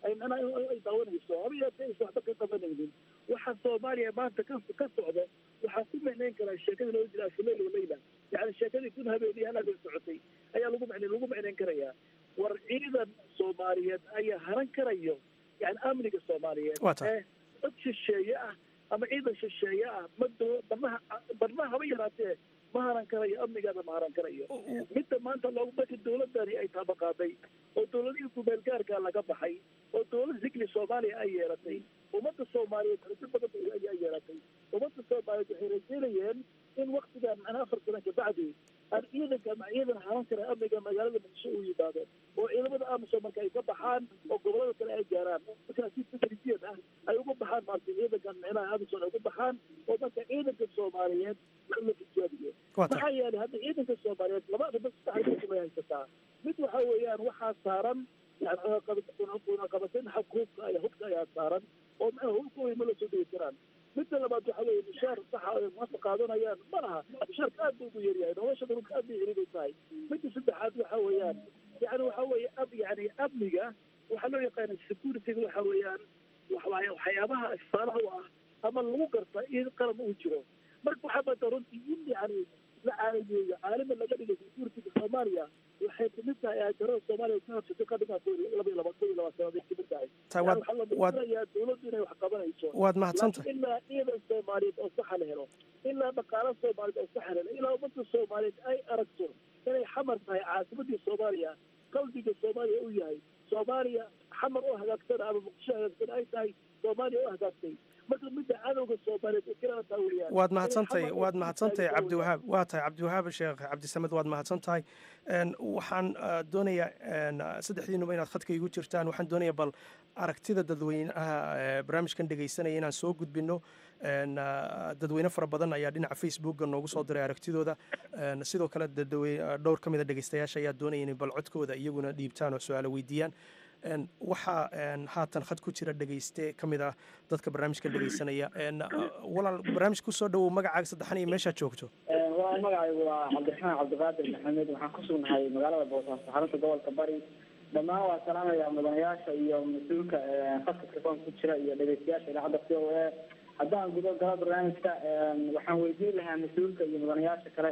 ay macnaha ay daawanayso haba yeetee aysan waxba ka qabanaynin waxa soomaaliya maanta ka ka socda waxaa ku micnayn karaa sheekadii loo jira afuleyl waleyla yani sheekadii kun habeenii hal habeen socotay ayaa lagu micnayn lagu micnayn karayaa war ciidan soomaaliyeed ayaa haran karayo yani amniga soomaaliyeed Waa tahay. ee dad shisheeye ah ama ciidan shisheeye ah ma doo barnaha barnaha haba yaraatee ma haran karayo amnigaada ma haran karayo midda maanta loogu marka dowladani ay taabaqaaday oo dowladihii kumeel gaarkaa laga baxay oo dowlad zikli soomaaliya ay yeelatay ummadda soomaaliyeed rajo badan bay ay yeelatay ummadda soomaaliyeed waxay rajeynayeen in waktigan macnaa afar sana kabacdi aan ciidanka ama ciidan haran kara amniga magaalada muqdisho uu yimaado oo ciidamada amisom marka ay ka baxaan oo gobolada kale ay gaaraan markaa si teknisiyad ah ay uga baxaan maarta ciidankan micnaha amisom ay uga baxaan oo marka ciidanka soomaaliyeed la tijaabiyo Waa tahay. maxaa yeelay hadda ciidanka soomaaliyeed laba arrimood saddex arrimood bay haysataa mid waxa weeyaan waxaa saaran yani cunaqabateyn xabka hubka ay hubka ayaa saaran oo macnaha hubka way ma la soo dhigi karaan midda labaad waxa weeye mishaar saxa ay maanta qaadanayaan ma laha mishaarka aad buu ugu yaryahay nolosha dhulka aad bay ciriiday tahay midda saddexaad waxa weeyaan yani waxa weeye ab yani amniga waxaa loo yaqaana securityga waxa weeyaan waxawaaye waxyaabaha istaalaha u ah ama lagu garta in qaran uu jiro marka waxaa bada runtii in yani la caalameeyo caalami laga dhigay securityga soomaaliya waxay kamid tahay aajarada soomaaliya ka habsatay qadhigaa laba iyo laba kun iyo laba sanaday kamid tahay Tahay, Yani waad- waxaa la waad- muujinayaa dowladdu inay wax qabanayso Waad mahadsantahay. Laakiin ilaa ciidan soomaaliyeed oo saxa la helo ilaa dhaqaalo soomaaliyeed oo saxa la helo ilaa ummadda soomaaliyeed ay aragto inay xamar tahay caasimadii soomaaliya qalbiga soomaaliya u yahay soomaaliya xamar oo hagaagsan ama muqdisho hagaagsan ay tahay soomaaliya oo hagaagtay marka midda cadowga soomaaliyeed ee kalena taa weeyaan waad Inay mahadsantahay xamar waad oo mahadsantahay taageerto cabdiwahaab waa tahay cabdiwahaab sheekh cabdisamed waad mahadsan tahay Een, waxaan ah, doonayaa een, ah, saddexdiinuba inaad khadka igu jirtaan waxaan doonayaa bal aragtida dadweynaha ee barnaamijkan dhegaysanaya inaan soo gudbino Een, ah, dadweyne fara badan ayaa dhinaca facebooka noogu soo diray aragtidooda Een, sidoo kale dadwe- ah, dhowr ka mid a dhegaystayaasha ayaa doonaya inay bal codkooda iyaguna dhiibtaan oo su-aalo weydiiyaan Een, waxaa een, haatan khad ku jira dhegayste ka mid ah dadka barnaamijkan dhegaysanaya Een, ah, walaal barnaamij kusoo dhowow magacaaga saddexan iyo meeshaad joogto waa magacaygu waa cabdiraxmaan cabdiqaadir maxamed waxaan ku sugnahay magaalada boosaaso xarunta gobolka bari dhammaan waa salaamaya mudanayaasha iyo mas-uulka khadka telefoonka ku jira iyo dhegeystayaasha idaacadda c o a haddaan gudo galo barnaamijka waxaan weydiin lahaa mas-uulka iyo mudanayaasha kale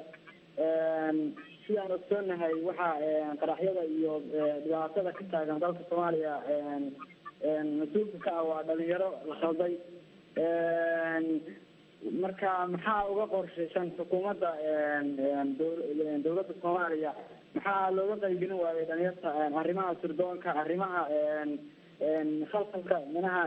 sidaan ogsoonahay waxaa qaraxyada iyo dhibaatada ka taagan dalka soomaaliya mas-uulka ka ah waa dhalinyaro la khalday marka maxaa uga qorshaysan xukuumadda dowladda soomaaliya maxaa looga qaybgelin waayay dhalinyarta arrimaha sirdoonka arrimaha khalkhalka minaha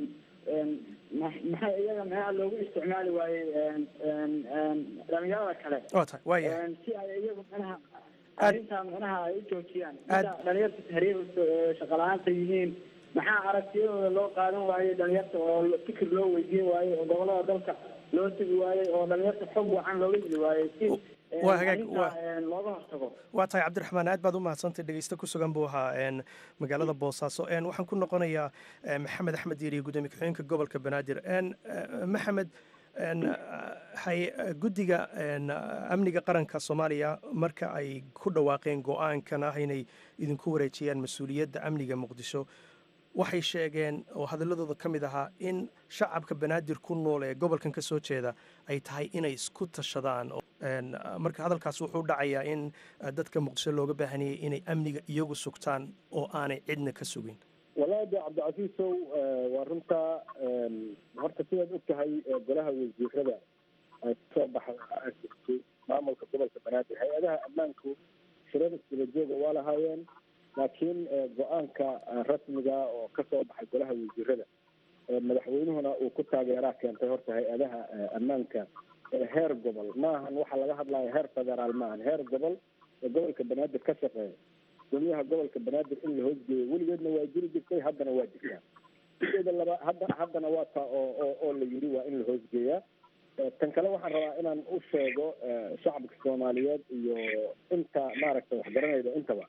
maxay iyaga minaha loogu isticmaali waayey dhalinyarada kale waa tahay waaya si ay iyagu minaha arrintaa minaha ay u joojiyaan sida dhalinyarta tahriib shaqala-aanta yihiin maxaa aragtiyadooda loo qaadan waayey dhalinyarta oo fikir loo weydiin waayey oo gobolada dalka loo tegi waayey oo dhalinyarta xog wacan looga heli waayey si waa hagaag waa looga hortago waa tahay cabdiraxmaan aad baad u mahadsantay dhegeyste ku sugan buu ahaa een, magaalada boosaaso Een, waxaan ku noqonayaa eh, maxamed axmed diiri gudoomiye ku-xigeenka gobolka banaadir Een, eh, maxamed een, hay guddiga een, amniga qaranka soomaaliya marka ay ku dhawaaqeen go-aankan ah inay idinku wareejiyaan mas-uuliyadda amniga muqdisho waxay sheegeen oo hadaladooda ka mid ahaa in shacabka banaadir ku nool ee gobolkan ka soo jeeda ay tahay inay isku tashadaan oo, een, marka hadalkaas wuxuu dhacayaa in eh, dadka muqdisho looga baahanayay inay amniga iyagu sugtaan oo aanay cidna ka sugin walahi de cabdicasiisow waa runtaa horta sidaad og tahay golaha wasiirada ay kasoo baxay maamulka gobolka banaadir hay-adaha ammaanku shirada isdaba jooga waa lahaayeen laakiin go-aanka rasmiga oo kasoo baxay golaha wasiirada madaxweynuhuna uu ku taageeraa keentay horta hay-adaha ammaanka heer gobol maahan waxa laga hadlayo heer federaal maahan heer gobol ee gobolka banaadir ka shaqeeya gudoomiyaha gobolka banaadir in la hoosgeeyo weligeedna waa jiri jirtay haddana waa jirtaa sideeda laba hadda haddana waa taa oo oo oo la yidhi waa in la hoosgeeyaa tan kale waxaan rabaa inaan u sheego shacabka soomaaliyeed iyo inta maaragtay waxgaranayda intaba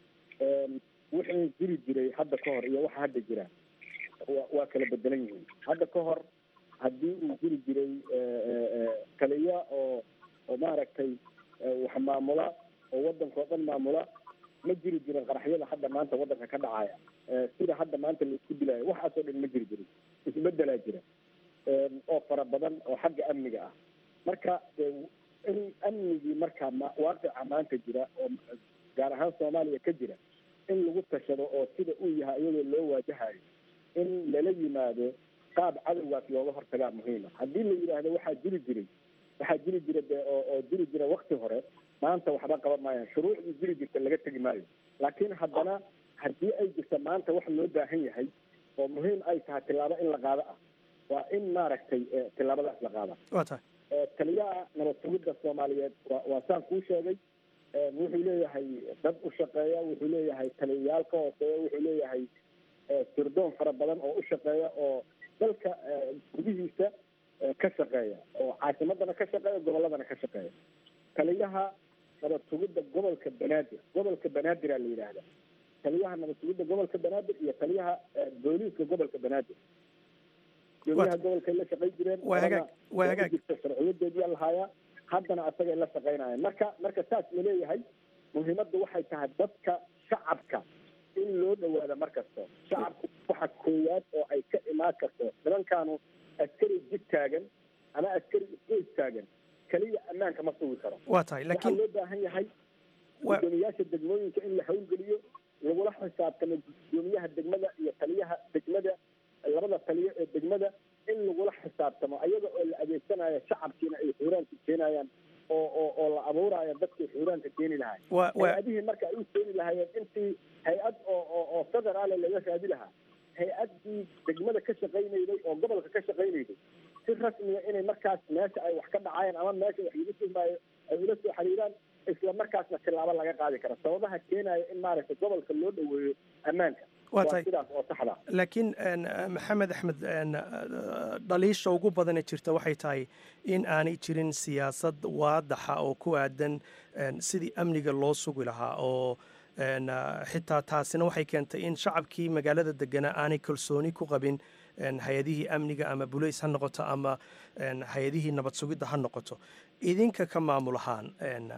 wixii jiri jiray hadda ka hor iyo waxa hadda jira wa waa kala bedelan yihiin hadda ka hor haddii uu jiri jiray taliya oo oo maaragtay wax maamula oo waddanka oo dhan maamula ma jiri jirin qaraxyada hadda maanta waddanka ka dhacaya sida hadda maanta laisku dilayo waxaasoo dhan ma jiri jirin isbedelaa jira oo fara badan oo xagga amniga ah marka in amnigii marka waaqica maanta jira oo gaar ahaan soomaaliya ka jira in lagu tashado oo sida uu yahay iyadoo loo waajahayo in lala yimaado qaab cadowgaas looga hortagaa muhiima haddii la yidhaahdo waxaa jiri jiray waxaa jiri jira de oo oo jiri jira wakti hore maanta waxba qaban maayaan shuruucdii jiri jirta laga tegi maayo laakiin haddana haddii ay jirta maanta wax loo baahan yahay oo muhiim ay tahay tillaabo in la qaado ah waa in maaragtay tillaabadaas la qaada waa tahay taliyaha nabad sugidda soomaaliyeed waa waa saan kuu sheegay wuxuu leeyahay dad u shaqeeya wuxuu leeyahay taliyayaal ka hooseeya wuxuu leeyahay sirdoon fara badan oo u shaqeeya oo dalka gudihiisa ka shaqeeya oo caasimadana ka shaqeeya gobolladana ka shaqeeya taliyaha nabad sugidda gobolka banaadir gobolka banaadir la yidhaahda taliyaha nabad sugidda gobolka banaadir iyo taliyaha booliiska gobolka banaadir gudoomiyaha gobolkay la shaqayn jireen waa hagaag waa hagaag jirta sharciyadeediyaa lahaaya haddana asagay la shaqaynayaan marka marka saas la leeyahay muhiimaddu waxay tahay dadka shacabka in loo dhawaada mar kasto shacabku waxa koowaad oo ay ka imaan karto nimankaanu askari jid taagan ama askari isgoys taagan keliya ammaanka ma sugi karo waa tahay waxaa laakiin loo baahan yahay gudoomiyaasha degmooyinka in la hawlgeliyo lagula xisaabtamo gudoomiyaha degmada iyo taliyaha degmada labada taliyo ee degmada in lagula xisaabtamo ayaga oo la adeegsanayo shacabkiina ay xuuraanka keenayaan oo oo oo la abuurayo dadkii xuuraanka keeni lahay Waa- waa- hay-adihii marka ay u keeni lahaayeen intii hay-ad oo oo oo federaale laga raadi lahaa hay-addii degmada ka shaqaynayday oo gobolka ka shaqaynayday si rasmiya inay markaas meesha ay wax ka dhacayaan ama meesha wax lagu tuhmaayo ay ula soo xiriiraan isla markaasna tilaabo laga qaadi kara sababaha keenaya in maaragtay gobolka loo dhaweeyo ammaanka Waa tahay. sidaas oo saxda ah. laakiin een, maxamed axmed een, dhaliisha ugu badane jirta waxay tahay in aanay jirin siyaasad waadaxa oo ku aadan een, sidii amniga loo sugi lahaa oo een, xitaa taasina waxay keentay in shacabkii magaalada deganaa aanay kalsooni ku qabin een, hay-adihii amniga ama bulays ha noqoto ama een, hay-adihii nabad sugidda ha noqoto idinka ka maamul ahaan een,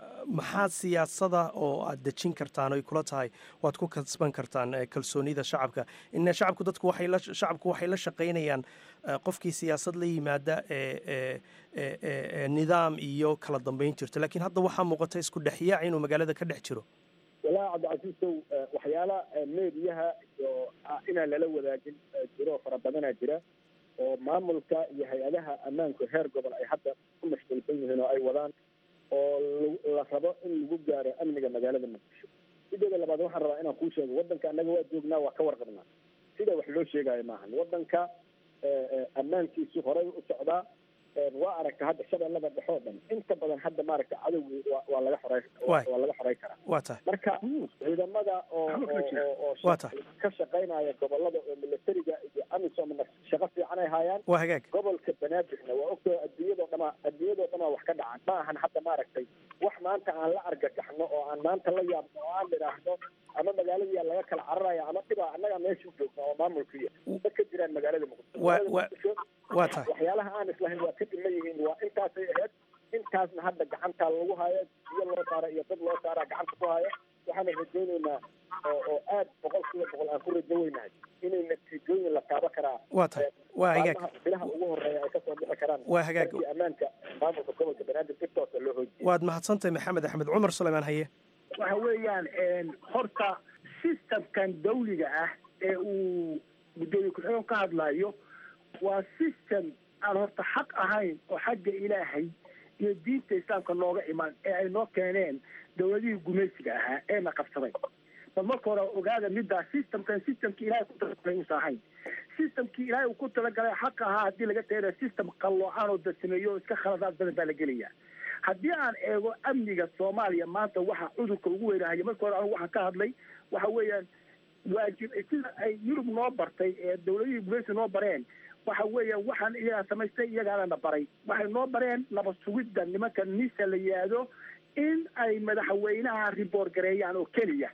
maxaa siyaasada oo aad dejin kartaan oy kula tahay waad ku kasban kartaan eh, kalsoonida shacabka ina shacabku dadku waxay la shacabku waxay la shaqaynayaan eh, qofkii siyaasad la yimaada ee ee ee ee ee nidaam iyo kala dambeyn jirta laakiin hadda waxaa muuqata isku dhexyaac inuu magaalada ka dhex jiro walaahi cabdicasiisow eh, waxyaala eh, meediyaha iyo ah, inaan lala wadaagin eh, jiro fara badanaa jira oo maamulka iyo hay-adaha ammaanku heer gobol ay hadda ku mashquulsan yihiin oo ay wadaan oo lagu- la rabo in lagu gaaro amniga magaalada muqdisho sideeda labaad waxaan rabaa inaan kuu sheego waddanka annaga waa joognaa waa ka warqabnaa sida wax loo sheegayo maahan waddanka eh, eh, ammaankiisu horay u socdaa Eh, waa aragta hadda shabeellada dhexe oo dhan inta badan hadda maaragta cadowgi waa waa laga xoray Waay. waa laga xoray karaa waa tahay marka ciidamada oo oo- oo- oo Waa tahay. ka shaqaynaya gobolada oo militariga iyo amisomna shaqo fiican ay hayaan waa hagaag gobolka banaadirna waa ogtoo adduunyadoo dhama adduunyadoo dhamaa wax ka dhacan ma ahan hadda maaragtay wax maanta aan la argagaxno oo aan maanta la yaabno oo aan idhaahno ama magaaladiia laga kala cararaya ama dhibaa annaga meesha joogna oo maamulkiiya ma ka jiraan magaalada muqdisho Waa- Magaalada waa- Muqdisho, waa tahay waxyaalaha aan islahayn waa ka dhiman yihiin waa intaasay ahayd intaasna hadda gacantaa lagu haya biyo loo saara iyo dad loo saaraa gacanta ku haya waxaana rajaynaynaa oo oo aad boqol kiiba boqol aan ku rajo weynahay inay natiijooyin la taabo karaa waa tahay waa hagaag maalmaha bilaha ugu horeeya ay kasoo bixi karaan Waa hagaag. markii ammaanka maamulka gobolka banaadir si toosa loo hoojiyo waad mahadsantahay maxamed axmed cumar suleymaan haye waxa weeyaan horta systemkan dawliga ah ee uu guddoomiye ku-xigeen ka hadlayo waa system aan horta xaq ahayn oo xagga ilaahay iyo diinta islaamka nooga iman ee ay noo keeneen dowladihii gumaysiga ahaa ee na qabsaday bal marka hore ogaada middaa systemkan systemkii ilaahay ku talagalay uusa ahayn systemkii ilaahay uu ku talagalay xaq ahaa haddii laga tagana system qalloocan oo dasameeyo oo iska khaladaad badan baa la gelaya haddii aan eego amniga soomaaliya maanta waxa cudurka ugu weynahaya marka hore anigu waxaan ka hadlay waxa weeyaan waajib sida ay yurub noo bartay ee dowladihii gumaysi noo bareen waxa weeyaan waxaan iyagaa samaystay iyagaana baray waxay noo bareen nabad sugidda nimanka nisa la yihahdo in ay madaxweynaha riboor gareeyaan oo keliya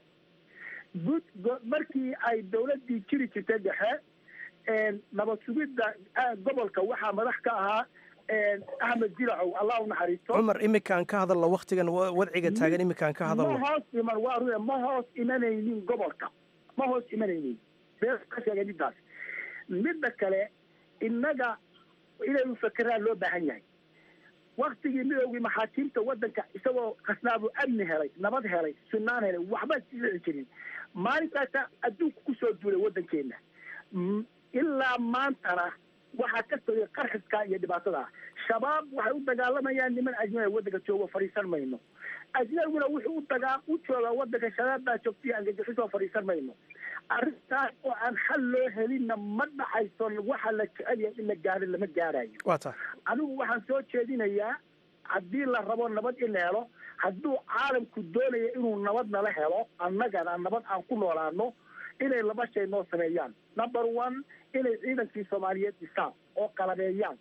gud go- markii ay dowladdii jiri jirtay dhexe nabad sugidda ah, gobolka waxaa madax ka ahaa axmed jilacow allah u naxariisto cumar iminkaan ka hadalno waktigan wa- wadciga taagan iminkaan ka ma hadalno hoos iman waa ruya ma hoos imanaynin gobolka ma hoos imanaynin been ka sheegay midaas midda kale innaga inaynu fakeraan loo baahan yahay waktigii midowgii maxaakiimta waddanka isagoo khasnaabu amni helay nabad helay sunnaan helay waxba dhici jirin maalintaasa adduunku kusoo duulay waddankeena M- ilaa maantana waxaa ka sogay qarxiska iyo dhibaatada shabaab waxay u dagaalamayaan niman ajnabi waddanka joogo fadhiisan mayno ajnabiguna wuxuu u dagaa u joogaa waddanka shabaab baa joogta iyo angajixisoo fadhiisan mayno arrintaas oo aan xal loo helinna ma dhacayso waxa la jecel yahay in la gaaro lama gaarayo waa tahay anigu waxaan soo jeedinayaa haddii la rabo nabad in la helo hadduu caalamku doonayo inuu nabad nala helo annagana nabad aan ku noolaano inay laba shay noo sameeyaan number one inay ciidankii soomaaliyeed dhisaan oo qalabeeyaan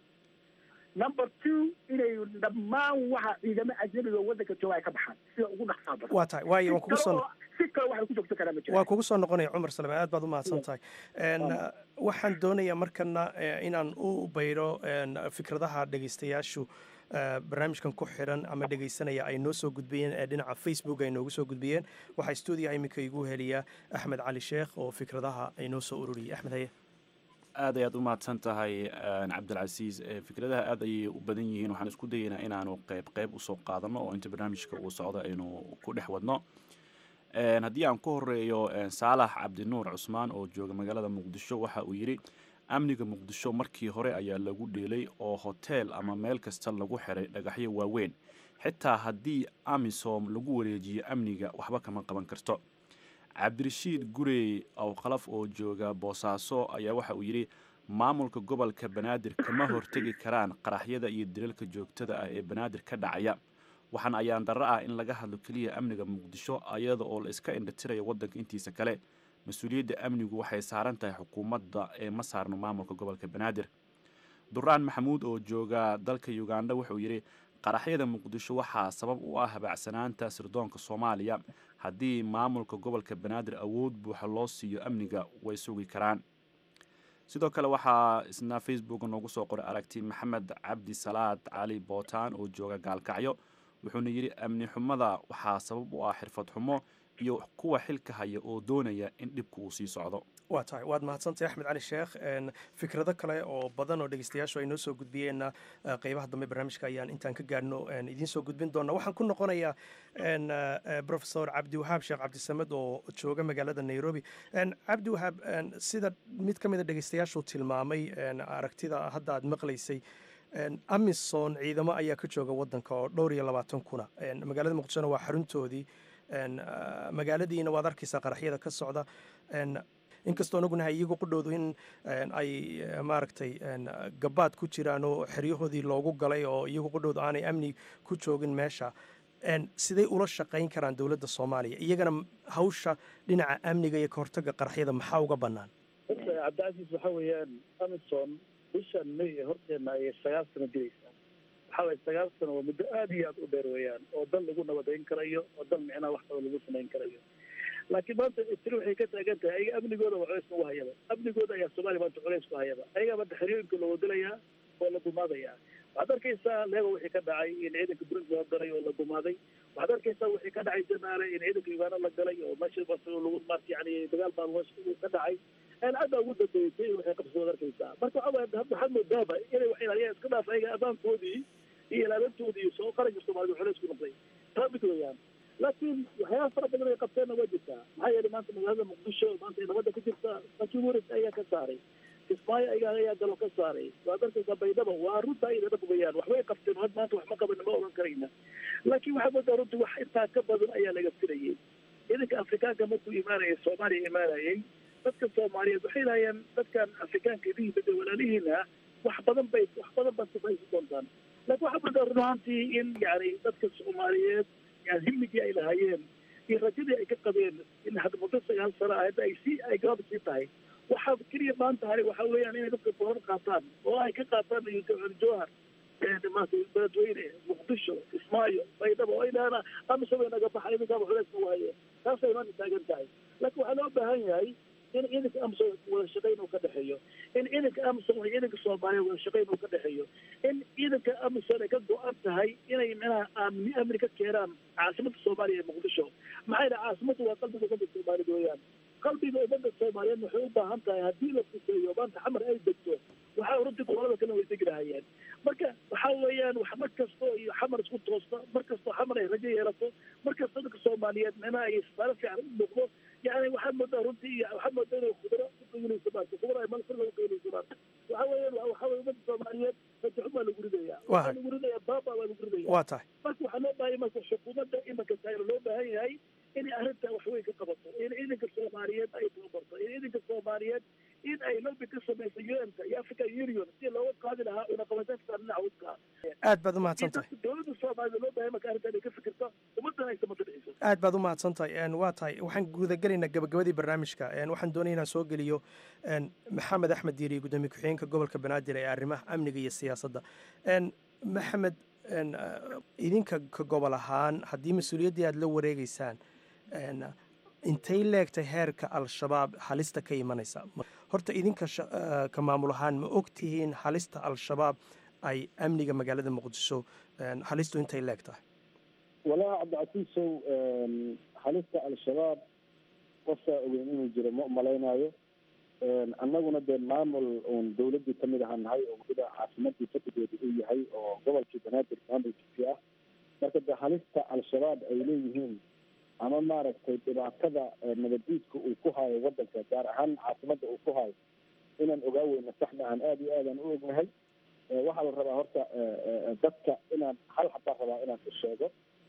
number two inay dhammaan waxa ciidamo ajnabiga oo waddanka jooga ay ka baxaan sida ugu dhaqsaa badan waa tahay waayo waan kugu Si soo kale oo- si kale waxay ku joogto karaa ma jiro waa kugu soo noqonaya cumar salame aad baad u mahadsan tahay En, uh, waxaan doonayaa markana eh, inaan u bayro en, fikradaha dhegeystayaashu eh, barnaamijkan ku xiran ama dhegeysanaya ay noo soo gudbiyeen ee dhinaca facebook ay noogu soo gudbiyeen waxaa stuudiyaha iminka igu heliya axmed cali sheekh oo fikradaha ay noo soo ururiyey axmed haye aad ayaad u mahadsan tahay een, cabdilcasiis Ee, fikradaha aad ayay u badan yihiin waxaan isku dayaynaa inaanu qayb qayb usoo qaadano oo inta barnaamijka uu socdo aynu ku dhex wadno Een, haddii aan ku horeeyo een, saalax cabdinuur cusmaan oo jooga magaalada muqdisho waxa uu yidhi amniga muqdisho markii hore ayaa lagu dheelay oo hoteel ama meel kasta lagu xiray dhagaxyo waaweyn xitaa haddii amisom lagu wareejiyo amniga waxba kama qaban karto cabdirashiid gurey awqalaf oo jooga boosaaso ayaa waxa uu yidhi maamulka gobolka banaadir kama hortegi karaan qaraxyada iyo dilalka joogtada ah ee banaadir ka dhacaya waxaan ayaan darro ah in laga hadlo keliya amniga muqdisho ayada oo la iska indhatirayo waddanka intiisa kale mas-uuliyadda amnigu waxay saaran tahay xukuumadda ee ma saarno maamulka gobolka banaadir duraan maxamuud oo jooga dalka uganda wuxuu yidhi qaraxyada muqdisho waxaa sabab u ah habacsanaanta sirdoonka soomaaliya haddii maamulka gobolka banaadir awood buuxa loo siiyo amniga way sugi karaan sidoo kale waxaa isna facebook noogu soo qoray aragti maxamed cabdi salaad cali bootaan oo jooga gaalkacyo wuxuuna yidhi amni xumada waxaa sabab u ah xirfad xumo iyo kuwa xilka haya oo doonaya in dhibku uu sii socdo waa tahay waad mahadsantahay axmed cali sheekh En, fikrado kale oo badan oo dhegeystayaashu ay noo soo gudbiyeenna eh, qeybaha dambe barnaamijka ayaan intaan ka gaadhno en, idiin soo gudbin doona waxaan ku noqonayaa en, eh, eh, professor cabdiwahaab sheekh cabdisamed oo jooga magaalada nairobi En, cabdiwahaab en, sida mid ka mida dhegeystayaashu tilmaamay en, aragtida hadda aad maqlaysay En, amison ciidamo ayaa ka jooga wadanka oo dhowr iyo labaatan kuna En, magaalada muqdishona waa xaruntoodii En, ah, magaaladiina waad arkaysaa qaraxyada ka socda En, inkastoo anaguna iyagu qudhoodu in en, ay eh, maaragtay en, gabaad ku jiraan oo xeryahoodii loogu galay oo iyagu qudhoodu aanay amni ku joogin meesha En, siday ula shaqayn karaan dowladda soomaaliya iyagana m- hawsha dhinaca amniga iyo kahortaga qaraxyada maxaa uga bannaan horta cabdicasiis waxa weeyaan amison bishan may ee horteena ayay sagaal sano diraysaa waxa waye sagaal sano waa muddo aad iyo aad u dheer weeyaan oo dal lagu nabadayn karayo oo dal micnaha wax kale lagu samayn karayo laakiin maanta tiri waxay ka taagan tahay ayaga amnigooda waa culays ugu hayaba amnigooda ayaa soomaaliya maanta culays ku hayaba ayagaa maanta xeryooyinka loo wadalayaa oo la dumaadaya waxaad arkaysaa leego wixii ka dhacay in ciidanka burundi la galay oo la dumaaday waxaad arkaysaa wixii ka dhacay janaale in ciidanka uganda la galay oo meesha bas lagu maarta yani dagaal baa meesha ka dhacay een hadda ugu dambeysay waxay qabsi waad arkaysaa marka waxa waye hadda waxaad moodaaba inay wax ilaaliyaan iska dhaaf ayaga ammaankoodii iyo ilaalintoodii iyo soo qaranka soomaalida culays ku noqday taa mid weeyaan laakiin waxyaaba fara badan ay qabteenna waa jirtaa maxaa yeelay maanta magaalada muqdisho maanta ay nabadda ka jirta laakiin waris ayaa ka saaray kismaayo ayaa ayaa galo ka saaray waad arkaysaa baydhaba waa runta ayda dhab weeyaan waxbay qabteen had maanta wax ma qaban ma oran karayna laakiin waxaa moodaa runtii wax intaa ka badan ayaa laga filayay ciidanka afrikaanka markuu imaanayay soomaaliya imaanayay dadka soomaaliyeed waxay lahaayeen dadkan afrikaanka idihii bada walaalihiina wax badan bay wax badan baad sifaysi doontaan laakiin waxaa moodaa run ahaantii in yani dadka soomaaliyeed yani himigii ay lahaayeen iyo rajadii ay ka qabeen in hadda muddo sagaal sano ah hadda ay sii ay gaab sii tahay waxaa keliya maanta hari waxa weeyaan inay dadka boorar qaataan oo ay ka qaataan jowhar maanta beledweyne muqdisho kismaayo baydhabo oo idhaana amisaba naga baxa idinkaaba culays nagu haye taasay maanta taagan tahay laakiin waxaa loo baahan yahay in ciidanka amsom wada shaqayn uu ka dhexeeyo in ciidanka amsom iyo ciidanka soomaaliya wada shaqayn uu ka dhexeeyo in ciidanka amsom ay ka go-an tahay inay micnaha amni amni ka keenaan caasimada soomaaliya ee muqdisho maxay dhaha caasimadu waa qalbiga ummadda soomaaliyeed weeyaan qalbiga ummadda soomaaliyeed waxay u baahan tahay haddii la fuseeyo maanta xamar ay degto waxaa runtii gobolada kale way degi lahayeen marka waxaa weeyaan wax mar kastoo iyo xamar isku toosta mar kastoo xamar ay rajo yeelato mar kastoo dadka soomaaliyeed micnaha ay saaro fiican u muuqdo yani waxaad moodaa runtii iyo waxaad moodaa inay khudro ku qiiminayso maarta khudro ay malfirga u qiiminayso maarta waxaa weeyaan waa waxaa weeye ummadda soomaaliyeed rajaxun baa lagu ridaya Waa waxaa lagu ridaya baaba baa lagu ridaya waa tahay marka waxaa loo baahan marka xukuumadda imanka taayro loo baahan yahay inay arrinta wax weyn ka qabato in ciidanka soomaaliyeed ay tababarto in ciidanka soomaaliyeed in ay lobby ka samayso un-ka iyo african union si looga qaadi lahaa unaqabateynta dhinaca wadka aad baad u mahadsan tahay dowladda soomaalida loo baahan marka arrinta inay ka fikirto ummaddan ay samata dhiciso aad baad u mahadsan tahay Een, waa tahay waxaan gudagelaynaa gabagabadii barnaamijka Een, waxaan doonaya inaan soo geliyo een, maxamed axmed diiri gudoomiye ku-xigeenka gobolka banaadir ee arrimaha amniga iyo siyaasadda Een, maxamed een, ah, idinka ka gobol ahaan haddii mas-uuliyaddii aad la wareegeysaan een, intay leegtay heerka al-shabaab halista ka imanaysa Ma- horta idinka sha- ah, ka maamul ahaan ma ogtihiin halista al-shabaab ay amniga magaalada muqdisho een, halistu intay leeg tahay walaa cabdicasiisow een, halista al-shabaab qofkaa ogeyn inuu jiro ma umalaynaayo Een, annaguna dee maamul uun dowladdii ka mid ahaa nahay oo weliba caasimadii fadhigeedu uu yahay oo gobolkii banaadir maamulkiisii ah marka dee halista al-shabaab ay leeyihiin ama maaragtay dhibaatada ee nabaddiidka uu ku hayo waddanka gaar ahaan caasimadda uu ku hayo inaan ogaa weyno sax maahan aada iyo aadaan u ognahay Ee, waxaa la rabaa horta ee, ee, dadka inaan hal xabaan rabaa inaan u sheego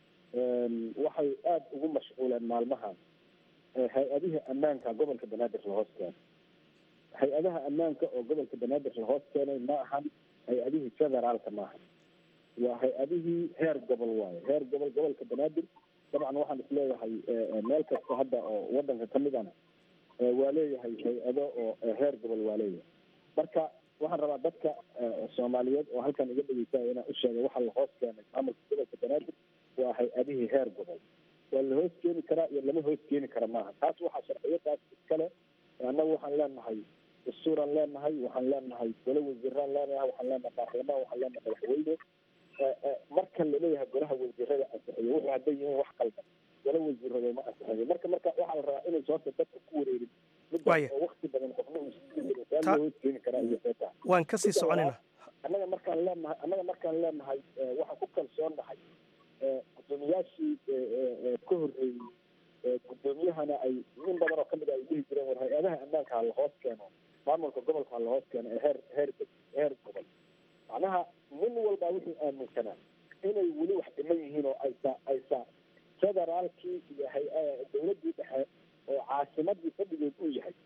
Een, waxay aada ugu mashquuleen maalmahan ee, hay-adihii ammaanka gobolka banaadir la hoos keenay hay-adaha ammaanka oo gobolka banaadir la hoos keenay ma ahan hay-adihii federaalka maaha waa hay-adihii heer gobol waaye heer gobol gobolka banaadir dabcan waxaan isleeyahay ee, ee, meel kasta hadda oo wadanka ka midana ee, waa leeyahay hay-ado oo ee, heer gobol waa leeyahay marka waxaan rabaa dadka ee, soomaaliyeed oo halkan iga dhegeysaya inaan u sheegay waxaa la hoos keenay maamulka gobolka banaadir waa hay-adihii heer gobol waa la hoos keeni karaa iyo lama hoos keeni kara maaha taas waxaa sharciyadaas iskale annagu waxaan leenahay dastuuraan leenahay waxaan leenahay gole wasiiraan leenahay waxaan leenahay baarlamaan waxaan leenahay madaxweyne Ee, ee, marka laleeyahay golaha wasiirada ansixiyo wuxuu hadday yihiin wax qaldan gole wasiirada ma ansixiyo marka marka waxaa la rabaa inaysa horta dadka ku wareerin midda Waaya. oo waqti badan qofna uu siirin saa Ta- loo hoos keeni karaa iyo seeta waan kasii Midda soconaynaa labaad, annaga markaan leenahay annaga markaan leenahay ee, waxaan ku kalsoonnahay ee, guddoomiyaashii ee, ee, ee, ka horreeyey ee, guddoomiyahana ay in badan oo kamid a ay dhihi jireen war hay-adaha ammaanka ha la hoos keeno maamulka gobolka ha la hoos keeno ee heer heer heer gobol macnaha nin walbaa wuxuu aaminsanaa inay weli wax dhiman yihiin oo aysa aysa federaalkii iyo hay- dowladdii dhexe oo caasimadii fadhigeed uu yahay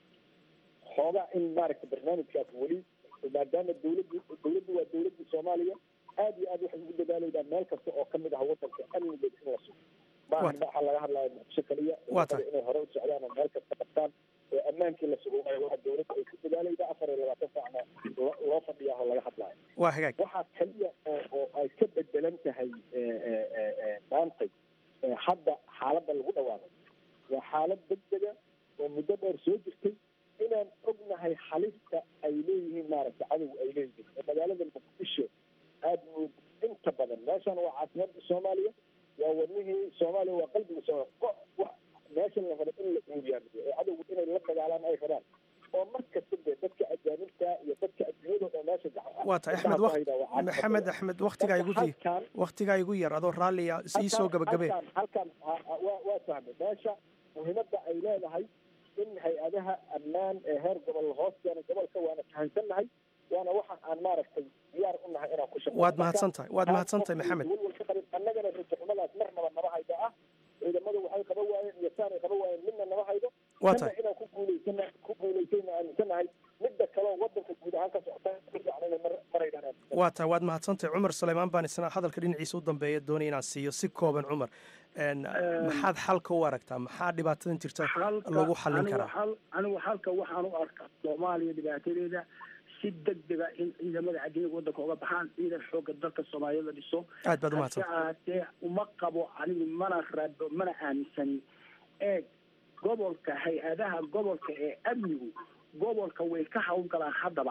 xoogaa in maaragtay barnaamijkaas weli maadaama dowladdu dowladdu waa dowladdii soomaaliya aad iyo aad waxay ugu dadaalaydaa meel kasta oo kamid ah wadanka amnigeed in la sugo maaha waxaa laga hadlaya muqdisho kaliya Waa tahay. inay hore u socdaan oo meel kasta qabtaan oo ammaankii la sugo waa dowladda ay ku dadaalaydaa afar iyo labaatan saacna loo loo fadhiyaa oo laga hadlaayo waa hagaag waxaa kaliya oo oo ay ka bedelan tahay ee, ee, ee, ee, maantay ee, hadda xaaladda lagu dhawaaqay waa xaalad degdega oo muddo dheer soo jirtay inaan ognahay halista ay leeyihiin maaragtay cadow ay leeyihiin oo magaalada muqdisho aad mood inta badan meeshan waa caasimadda soomaaliya waa wadnihii soomaaliya waa qalbiga soomaaliya ko wax meeshan la rabo in la guuriyaamiyo oo cadowgu inay la dagaalaan ay rabaan oo mar kasta dee dadka ajaanibta iyo dadka adduunyada oo meesha gacan waa tahay axmed waq- maxamed axmed waktigaa igu di waktigaa igu yar adoo raalliya ii soo gabagabee halkan halkan ha- ha- waa waa fahmay meesha muhiimadda ay leedahay in hay-adaha ammaan ee heer gobol la hoos keenay gobolka waana fahansannahay waana waxa aan maaragtay diyaar u nahay inaan ku shaqeeyo Waad mahadsan tahay, waad mahadsan tahay, Maxamed. walwal ka qabin annagana rajaxumadaas marnaba naba hayda ah ciidamadu waxay qaba waayeen iyo saanay qaba waayeen midna naba haydo Waa Midna tahay. inaan ku guulaysana ku guulaysayna aaminsanahay midda kaleo wadanka guud ahaan ka socota ku fiicnayna mar maraydaan aaminsan waa tahay waad mahadsantahay cumar suleymaan baan isna hadalka dhinaciisa u dambeeya doonaya inaan siiyo si kooban cumar Een, maxaad xalka u aragtaa maxaa dhibaatadan jirta lagu xallin anigu karaa xal- anigu halka waxaan u arkaa soomaaliya dhibaatadeeda si degdega in ciidamada cadiniga wadanka uga baxaan ciidan xooga dalka soomaaliya la dhiso Aad baad u mahadsan. hase ahaatee uma qabo anigu mana rabo mana aaminsani eeg gobolka hay-adaha gobolka ee amnigu gobolka way ka hawlgalaan haddaba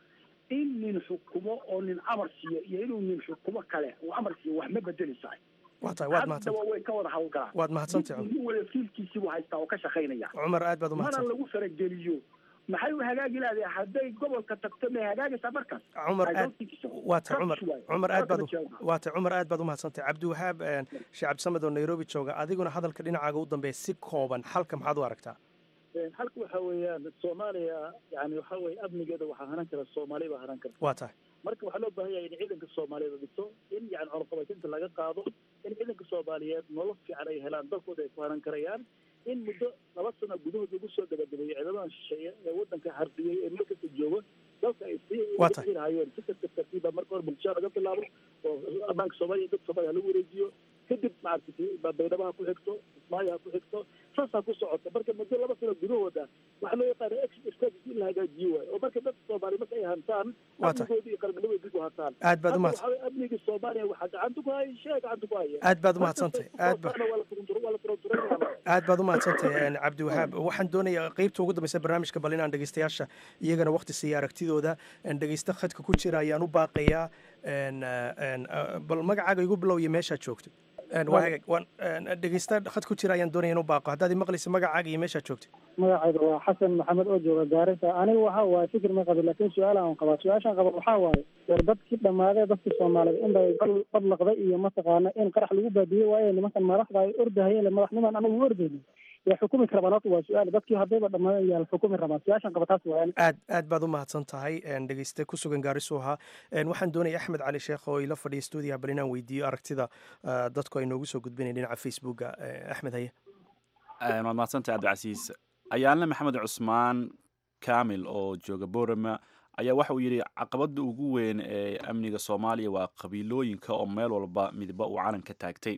in nin xukumo oo nin amar siiyo iyo inuu nin xukumo kale uu amar siiyo wax ma bedeleysaa waa tahay waad mahadsan haddaba way ka wada hawlgalaan waad mahadsantahay nin wada fiilkiisii buu haystaa oo ka shaqaynaya cumar aad baad u mana mahadsan lagu farageliyo maxay u hagaagi lahaday hadday gobolka tagto may hagaagaysaa markaas cumar I aad don't think so. waa tahay cumar Rubbish waaye. cumar aad baad Rubbish u- waaye. waa tahay cumar aad baad u mahadsantahay cabdiwahaab een, sheekh cabdisamed oo nairobi jooga adiguna hadalka dhinacaaga u dambeeya si kooban xalka maxaad u aragtaa halka waxa weeyaan soomaaliya yani waxa weye amnigeeda waxaa hanan kara soomaali baa hanan karta waa tahay marka waxaa loo baahan yahay in ciidanka soomaaliyeed la dhiso in yani cunaqabatinta laga qaado in ciidanka soomaaliyeed nolol fiican ay helaan dalkooda ay ku hanan karayaan in muddo laba sano gudahood lagu soo gabagabeeyo ciidamadan shisheeye ee wadanka hardiyey ee meel kasta joogo dalka ay sii Waa tahay. hayeen si kasta tartiiba marka hore bulshada laga bilaabo oo ammaanka soomaaliya dad soomaaliya lagu wareejiyo kadib maaragtay baydhabo ha ku xigto ismaayo ha ku xigto saasaa ku socota marka muddo laba sano gudahooda waxaa loo yaqaana exit strategy in la hagaajiyo waayo oo marka dadka soomaaliya marka ay hantaan Waa tahay. amnigoodii iyo qarnimadooda dib u hantaan Aad baad u Hadda mahadsan- waxaa weeye amniga soomaaliya waxaa gacanta ku haya shee gacanta ku haya Aad baad u Marka mahadsantahay. dadka Aad ba- soomaaliya waa la turuntur- waa la turunturaynayaa. aad baad u mahadsantahay een, cabdiwahaab waxaan doonayaa qeybta ugu dambeysa barnaamijka bal inaan dhegeystayaasha iyagana waqti siiya aragtidooda een, dhegeysta khadka ku jira ayaan u baaqayaa een, een, bal magacaaga igu bilow iyo meeshaad joogto Een, waa hagaag. Waan- een, dhegeysta khad ku jira ayaan doonaya in u baaqo haddaad imaqlaysa magacaaga iyo meeshaad joogto magacayga waa xasan maxamed oo jooga gaarisa aniga waxa waaye fikir ma qabin laakiin su-aal aan qabaa su-aashaan qaba waxaa waaye war dadkii dhammaadee dadkii soomaaliyeed in bay bal badlaqday iyo mataqaana in qarax lagu baadiyey waaye nimankan madaxda ay ordahayeen madaxniman anagu u ordaynin yaa xukumi karabaan horta waa su-aal dadkii haddayba dhammaadeen yaa la xukumi rabaa su-aashaan qaba taas waaye aad aad baad u mahadsan tahay een, dhegeyste ku sugan gaarisu ahaa Een, waxaan doonaya axmed cali sheekh oo ila fadhiya stuudiyaha bal inaan weydiiyo aragtida ah, dadku ay noogu soo gudbinayn dhinaca facebooka Eh, axmed haye Een, waad mahadsantahay cabdicasiis ayaanle maxamed cusmaan kaamil oo jooga borama ayaa waxa uu yidhi caqabada ugu weyn ee amniga soomaaliya waa qabiilooyinka oo meel walba midba uu calan ka taagtay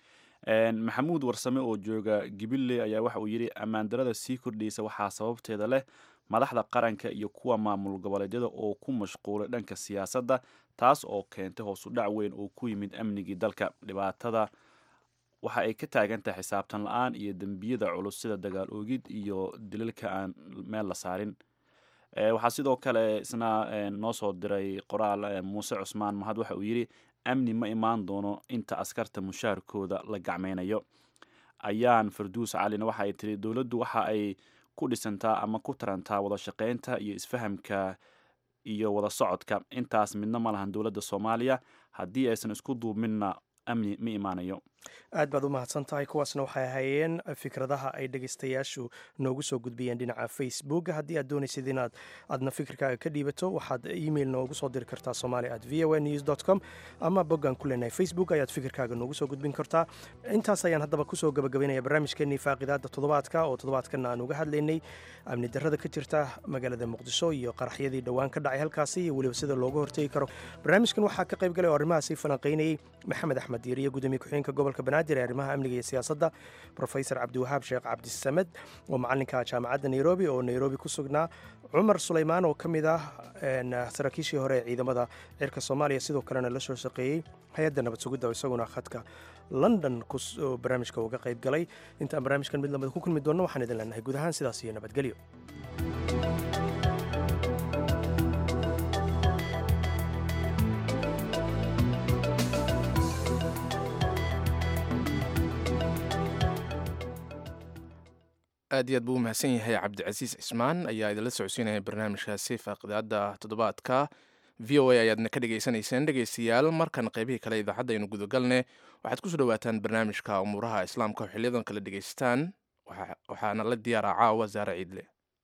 Een, maxamuud warsame oo jooga gibile ayaa waxa uu yidhi ammaan darada sii kordhaysa waxaa sababteeda leh madaxda qaranka iyo kuwa maamul goboleedyada oo ku mashquulay dhanka siyaasadda taas oo keentay hoos u dhac weyn oo ku yimid amnigii dalka dhibaatada waxa ay ka taagan tahay xisaabtan la-aan iyo dembiyada culus sida dagaal oogid iyo dilalka aan meel la saarin Eh, waxaa sidoo kale isna eh, noo soo diray qoraal eh, muuse cusmaan mahad waxa uu yidhi amni ma imaan doono inta askarta mushaarkooda la gacmaynayo ayaan farduus calina waxa ay tiri dowladdu waxa ay ku dhisantaa ama ku tarantaa wada shaqaynta iyo isfahamka iyo wada socodka intaas midna ma lahan dowladda soomaaliya haddii aysan isku duubminna amni ma imaanayo aad baad u mahadsan tahay kuwaasna waxay ahaayeen fikradaha ay dhegeystayaashu noogu soo gudbiyeen dhinaca facebook haddii aad doonaysid inaad aadna fikirkaaga ka dhiibato waxaad email noogu soo diri kartaa somali at v o news com ama boggaan ku leenahay facebook ayaad fikirkaaga noogu soo gudbin kartaa intaas ayaan haddaba kusoo gabagabaynaya barnaamijkeenii faaqidaada toddobaadka oo toddobaadkan aan uga hadlaynay amni darrada ka jirta magaalada muqdisho iyo qaraxyadii dhowaan ka dhacay halkaasi iyo weliba sida looga hortegi karo barnaamijkan waxaa ka qayb galay oo arrimahaasi falanqaynayey maxamed axmed diiriye gudoomiye ku-xigeenka gobolka banaadir ee arrimaha amniga iyo siyaasadda profesor cabdiwahaab sheekh cabdisamed oo macalinka jaamacadda nairobi oo nairobi ku sugnaa cumar sulaymaan oo ka mid ah een, saraakiishii hore ee ciidamada cirka soomaaliya sidoo kalena la soo shaqeeyey hay-adda nabad sugidda oo isaguna khadka london kus- oo barnaamijka uga qayb galay intaan barnaamijkan mid lamida ku kulmi doonno waxaan idin leenahay guud ahaan sidaas iyo nabadgelyo aad iyo aad buu u mahadsan yahay cabdicasiis cismaan ayaa idinla socodsiinaya barnaamijkaasi faaqidaada toddobaadka v o a ayaadna ka dhegaysanayseen dhegaystayaal markan qaybihii kale idaacadda aynu gudagalne waxaad kusoo dhawaataan barnaamijka umuuraha islaamka oo xiliyadan kala dhegaystaan Waxa- waxaana la diyaaraa caawa zaare ciidle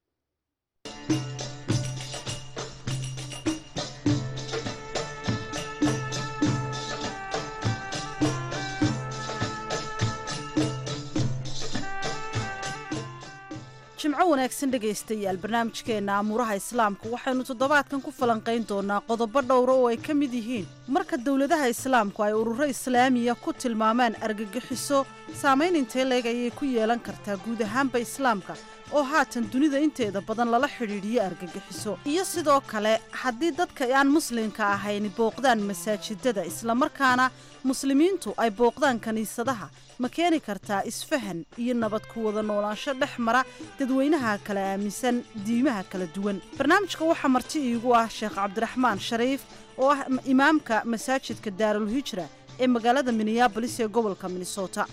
jimco wanaagsan dhegaystayaal barnaamijkeenna amuuraha islaamka waxaynu toddobaadkan ku falanqayn doonaa qodobo dhowra oo ay ka mid yihiin marka dowladaha islaamku ay ururo islaamiya ku tilmaamaan argagixiso saamayn intee leeg ayay ku yeelan kartaa guud ahaanba islaamka oo haatan dunida inteeda badan lala xidhiidhiyo argagixiso iyo sidoo kale haddii dadka aan muslimka ahayn booqdaan masaajidada islamarkaana muslimiintu ay booqdaan kiniisadaha ma keeni kartaa isfahan iyo nabad ku wada noolaansho dhex mara dadweynaha kala aaminsan diimaha kala duwan barnaamijka waxaa marti iigu ah sheekh cabdiraxmaan shariif oo ah imaamka masaajidka daarulhijra ee magaalada minneabolis ee gobolka minnesota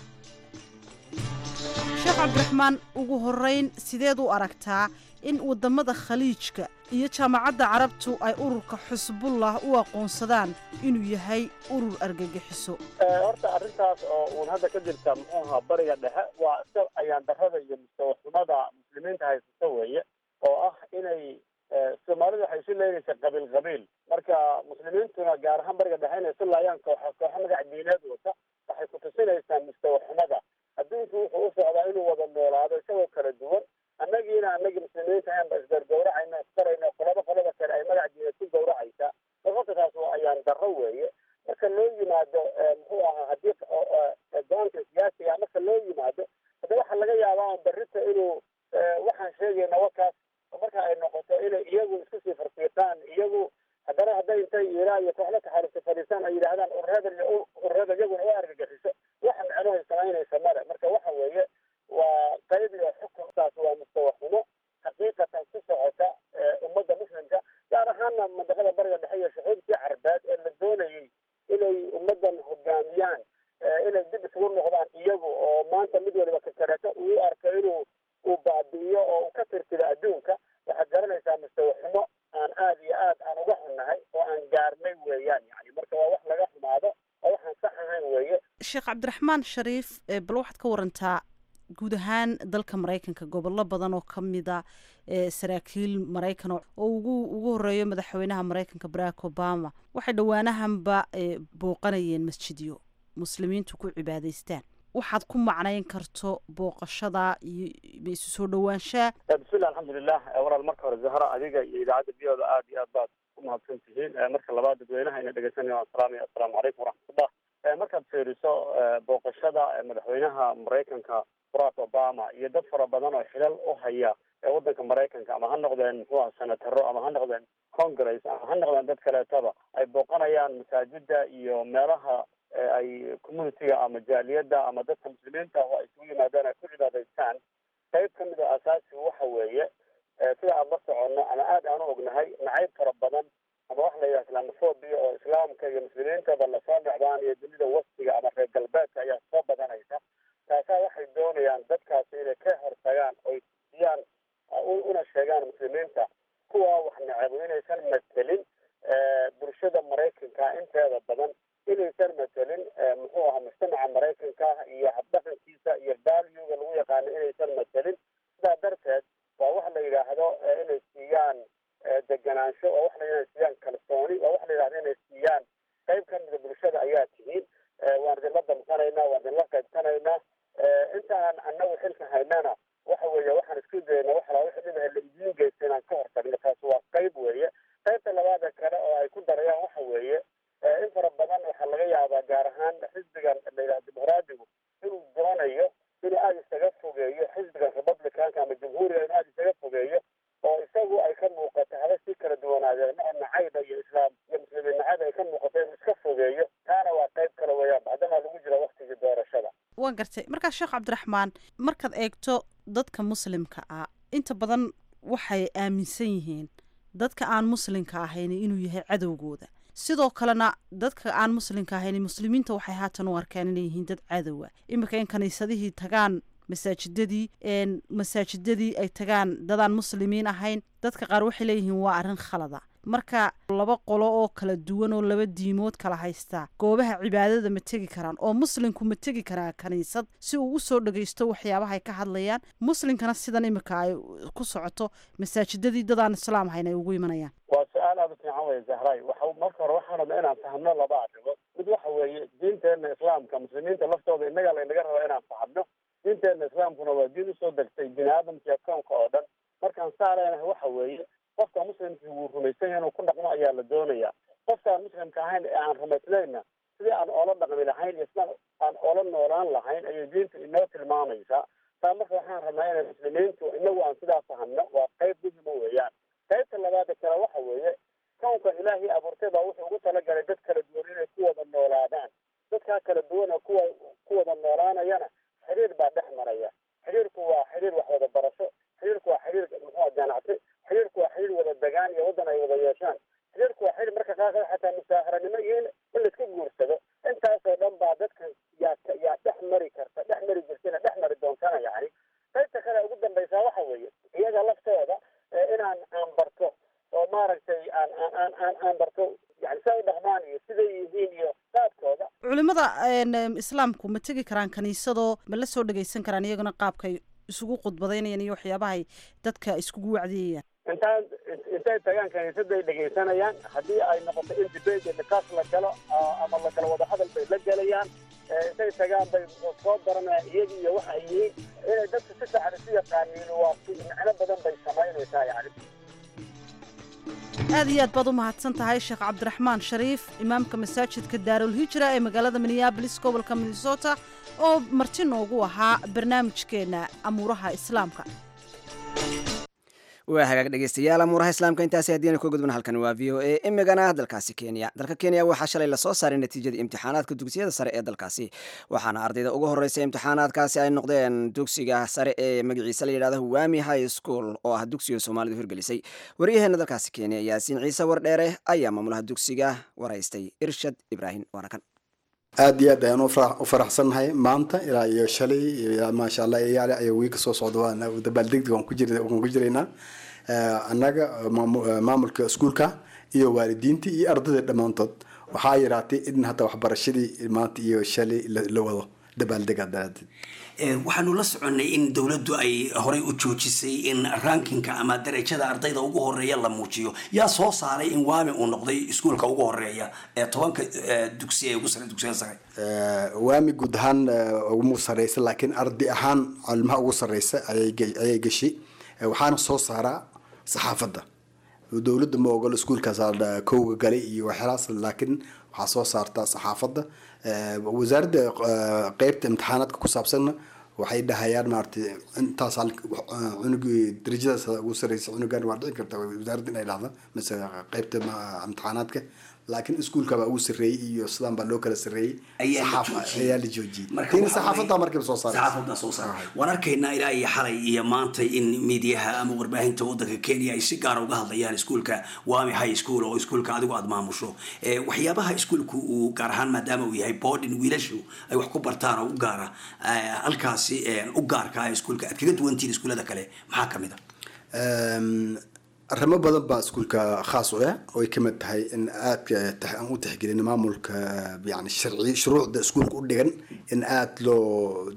sheekh cabdiraxmaan ugu horeyn sideed u aragtaa in wadamada khaliijka iyo jaamacadda carabtu ay ururka xusbullah u aqoonsadaan inuu yahay urur argagixiso horta arrintaas oo uun hadda ka jirta muxuu ahaa bariga dhexe waa iska ayaan darrada iyo mustawaxumada muslimiinta haysata weeye oo ah inay soomaalidu waxay isu leynaysaa qabiil qabiil marka muslimiintuna gaar ahaan bariga dhexe inay isu laayaan kooxo kooxo magac diineed wata waxay ku tusinaysaa mustawaxumada adduunku wuxuu u socdaa inuu wada noolaado isagoo kala duwan annagiina annagii muslimiinta ahaanba isgargawracayna isbarayna qolaba qolada kale ay magac diineed ku gawracaysaa marka taas waa ayaan darro weeye marka loo yimaado muxuu ahaa haddii go-aanka siyaasiga marka loo yimaado hadda waxaa laga yaabaa barrita inuu waxaan sheegayna wakaas marka ay noqoto inay iyagu isku sii farfiiqaan iyagu haddana hadday intay iiraan iyo kooxda taxariista fadhiistaan ay yidhaahdaan ururada iyo ururada iyaguna u argagixiso waxa micnohay samaynaysa male marka waxa weeye waa qayb iyo xukunkaas waa mustawaxumo xaqiiqatan ku socota ummadda muslimka gaar ahaana mandaqada bariga dhexe iyo shucuubtii carbeed ee la doonayay inay ummaddan hogaamiyaan inay dib isugu noqdaan iyagu oo maanta mid waliba kakareeto uu arko inuu uu baabi'iyo oo uu ka tirtiro adduunka waxaad garanaysaa mustawaxumo aan aad iyo aad aan uga xunnahay oo aan gaarnay weeyaan yani marka waa wax laga xumaado oo waxaan sax ahayn weeye sheekh cabdiraxmaan shariif bal waxaad ka warantaa guud ahaan dalka maraykanka gobollo badan oo ka mida saraakiil maraykan oo ugu ugu horeeyo madaxweynaha maraykanka barack obama waxay dhowaanahanba booqanayeen masjidyo muslimiintu ku cibaadaystaan waxaad ku macnayn karto booqashada iyo isu soo dhowaanshaa bismillah alxamdulilah walaal marka hore zahra adiga iyo idaacadda biyooda aad iyo aad baad u mahadsan tihiin marka labaad dadweynaha ina dhegeysanaya waan salaamaya assalaamu calaykum waraxmatullah markaad fiiriso booqashada madaxweynaha maraykanka barack obama iyo dad fara badan oo xilal u haya waddanka maraykanka ama ha noqdeen muxuu aha senataro ama ha noqdeen congress ama ha noqdeen dad kaleetaba ay booqanayaan masaajida iyo meelaha ay communitiga ama jaaliyadda ama dadka muslimiinta oo ay isugu yimaadaan ay ku cibaadaystaan qayb ka mid a asaasigu waxa weeye sida aan la soconno ama aad aan u ognahay nacayb fara badan ama waxa la yidhaha islamophobia oo islaamka iyo muslimiintaba lasoo dhacdaan iyo dunida waftiga ama reer galbeedka ayaa soo badanaysa taasaa waxay doonayaan dadkaasi inay ka hortagaan oy siyaan una sheegaan muslimiinta kuwa wax nacabu inaysan matelin bulshada maraykanka inteeda badan inaysan matelin muxuu ahaa mujtamaca maraykanka iyo habdhaqankiisa iyo valuega lagu yaqaano inaysan matelin sidaa darteed waa wax la yidhaahdo inay siiyaan deganaansho oo wax la inay siiyaan kalsooni waa wax la yidhahdo inay siiyaan qayb ka mida bulshada ayaa tihiin waan idinla damqanaynaa waan idinla qaybsanaynaa inta aan annagu xilka haynana waxa weeye waxaan isku dayna waxalaa wixii dhibaha la idiin geysta inaan ka hortagno taasi waa qayb weeye qaybta labaada kale oo ay ku darayaan waxa weeye in fara badan waxaa laga yaabaa gaar ahaan xisbigan la yidhaha dimuqraadigu inuu doonayo inuu aada isaga fogeeyo xisbigan republicanka ama jamhuuriga inuu aada isaga fogeeyo oo isagu ay ka muuqato haba si kala duwanaadeen ma nacayba iyo islaam iyo muslimiin nacayb ay ka muuqato inuu iska fogeeyo taana waa qayb kale weeyaan bacdamaa lagu jira waktigii doorashada waan gartay markaa sheekh cabdiraxmaan markaad eegto dadka muslimka ah inta badan waxay aaminsan yihiin dadka aan muslimka ahayn inuu yahay cadowgooda sidoo kalena dadka aan muslimka ahayn muslimiinta waxay haatan u arkaan inay yihiin dad cadowa iminka in kaniisadihii tagaan masaajidadii masaajidadii ay tagaan dadaan muslimiin ahayn dadka qaar waxay leeyihiin waa arrin khalada marka laba qolo oo kala duwan oo laba diimood kala haystaa goobaha cibaadada ma tegi karaan oo muslimku ma tegi karaa kaniisad si uu usoo dhagaysto waxyaabaha ay ka hadlayaan muslimkana sidan imika ay ku socoto masaajidadii dadaan islaam ahayn ay ugu imanayaan waa su-aal aada u fiican weye zahray waxa marka hore waxaan rabnaa inaan fahmno laba arrimood mid waxa weeye diinteena islaamka muslimiinta laftooda innaga laynaga raba inaan fahmno diinteena islaamkuna waa diin usoo degtay bini aadamka koonka oo dhan markaan saa leenahay waxa weeye qofka muslimkii wuu rumaysan yahay inuu ku dhaqmo ayaa la doonayaa qofkaan muslimka ahayn ee aan rumaysnayna sidii aan oola dhaqmi lahayn iyo sidaan aan oola noolaan lahayn ayay diinta inoo tilmaamaysaa taa marka waxaan rabnaa inay muslimiintu inagu aan sidaa fahamno waa qayb muhima weeyaan qaybta labaada kale waxa weeye kownkan ilaahay abuurtay baa wuxuu ugu talagalay dad kala duwan inay ku wada noolaadaan dadkaa kala duwan oo kuwa ku wada noolaanayana xiriir baa dhex maraya xiriirku waa xiriir wax wada barasho xiriirku waa xiriir muxuu ganacsi xiriirku waa xiriir wada degaan iyo waddan ay wada yeeshaan xiriirku waa xiriir marka qaarkood xataa musaaharanimo iyo in in laiska guursado intaasoo dhan baa dadka yaa yaa dhex mari karta dhex mari jirtana dhex mari doontana yani qaybta kale ugu dambaysaa waxa weeye iyaga laftooda inaan aan barto oo maaragtay aan aan aan aan aan barto yani siday u dhaqmaan iyo siday yihiin iyo qaabkooda culimada islaamku ma tegi karaan kaniisadoo ma la soo dhagaysan karaan iyaguna qaabkay isugu khudbadaynayaan iyo waxyaabahay dadka iskugu wacdiyayaan intaan intay tagaan kaniisaday dhegaysanayaan haddii ay noqoto in debate iyo niqaash la galo ama la kala wada hadal bay la gelayaan intay tagaan bay soo baranayaan iyagi iyo waxa ay yihiin inay dadka si fiican isu yaqaaniin waa micno badan bay samaynaysaa yani aad iyo aad baad u mahadsan tahay sheekh cabdiraxmaan shariif imaamka masaajidka daarul hijra ee magaalada minneabolis gobolka minnesota oo marti noogu ahaa barnaamijkeenna amuuraha islaamka waa hagaag dhegeystayaal amuuraha islaamka intaasi haddiina ku gudbana halkan waa v o a imigana dalkaasi kenya dalka kenya waxaa shalay lasoo saaray natiijada imtixaanaadka dugsiyada sare ee dalkaasi waxaana ardayda ugu horreysay imtixaanaadkaasi ay noqdeen dugsiga sare ee magaciisa la yidhahdo wami high school oo ah dugsiga soomaalidu hirgelisay waryaheena dalkaasi kenya yaasiin ciise wardheere ayaa maamulaha dugsiga waraystay irshad ibraahim waana kan aad iyo aad ayaan u faraxsannahay maanta ilaa iyo shalay maasha allah iyaale ayaa wiiga soo socda waan dabaaldegdeg waan ku jir waan ku jiraynaa annaga maamulka iskuulka iyo waalidiintii iyo ardayda dhammaantood waxaa yaraatay in hadda waxbarashadii maanta iyo shalay la wado dabaaldega daraadeed waxaanu la soconnay in dowladdu ay horey u joojisay in rankinka ama darajada ardayda ugu horeeya la muujiyo yaa soo saaray in waami uu noqday iskuulka ugu horeeya ee tobanka dugsi ee ugu sare dugsiyada sare waami guud ahaan ugu sareysa laakiin arday ahaan calimaha ugu sareysa ayay gashay waxaana soo saaraa saxaafadda dowladda ma ogolo iskuulkaas kowga galay iyo waxyaalaas laakiin waxaa soo saartaa saxaafadda wasaaradda qeybta imtixaanaadka ku saabsanna waxay dhahayaan maaragtay intaas cunugii darajadaas ugu sareysa cunugan waa dhici karta wasaaradda inay dhahda mise qeybta imtixaanaadka laakiin iskuulka baa ugu sarreeyey iyo sidaan baa loo kala sarreeyey ayaa la joojiyey tiina saxaafadda markiiba soo saaray saxaafadda soo saaray waan arkaynaa ilaa iyo xalay iyo maanta in miidiyaha ama warbaahinta waddanka kenya ay si gaara uga hadlayaan iskuulka wami high school oo iskuulka adigu aada maamusho waxyaabaha iskuulku uu gaar ahaan maadaama uu yahay boarding wiilashu ay wax ku bartaan oo u gaara halkaasi u gaarka ah iskuulka aad kaga duwantihin iskuullada kale maxaa ka mid a arrimo badan baa iskuulka khaas u ah oo ay kamid tahay in aadka aan u tixgelin maamulka yani sharci shuruucda iskuulka u dhigan in aada loo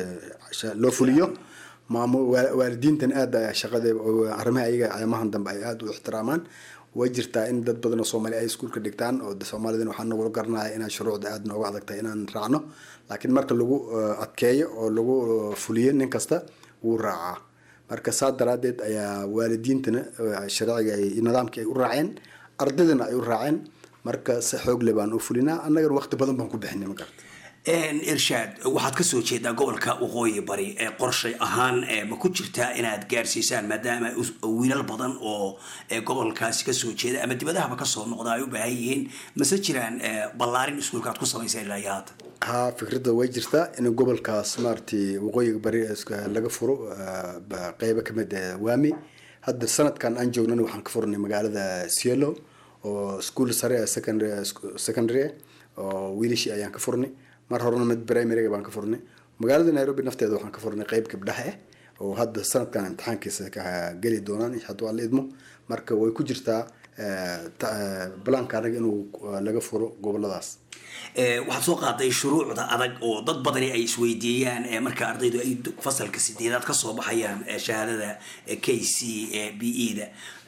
loo fuliyo maamul waalidiintan aada shaqada arrimaha ayaga ayamahan dambe ay aada u ixtiraamaan way jirtaa in dad badan oo soomaali ay iskuulka dhigtaan oo soomaalidana waxaa nagula garanaya inaan shuruucda aada nooga adag tahay inaan raacno laakiin marka lagu adkeeyo oo lagu fuliyo nin kasta wuu raacaa marka saa daraadeed ayaa waalidiintana sharciga nidaamkii ay u raaceen ardaydana ay u raaceen marka si xoog le baan u fulinaa annagana waqti badan baan ku bixinay ma garata irshaad waxaad ka soo jeedaa gobolka waqooyi bari ee qorshay ahaan ma ku jirtaa inaad gaarsiisaan maadaama wiilal badan oo gobolkaasi kasoo jeeda ama dibadahaba kasoo noqda ay u baahan yihiin mase jiraan ballaarin iskuulka aad ku samayseen ilaa iyo haatan ha fikradda way jirtaa in gobolkaas maaragtay waqooyiga bari laga furo qeybo kamid waami hadda sanadkan aan joognana waxaan ka furnay magaalada cielo oo school sare secondary secondary oo wiilashii ayaan ka furnay mar horena mid primaryga baan ka furnay magaalada nairobi nafteeda waxaan ka furnay qeyb gabdhaha ah oo hadda sanadkan imtixaankiisa ka geli doonaan hadduu alla idmo marka way ku jirtaa balaanka anaga inuu laga furo goboladaas waxaad soo qaaday shuruucda adag oo dad badani ay isweydiiyaan marka ardaydu ay fasalka sideedaad kasoo baxayaan shahaadada k c b e da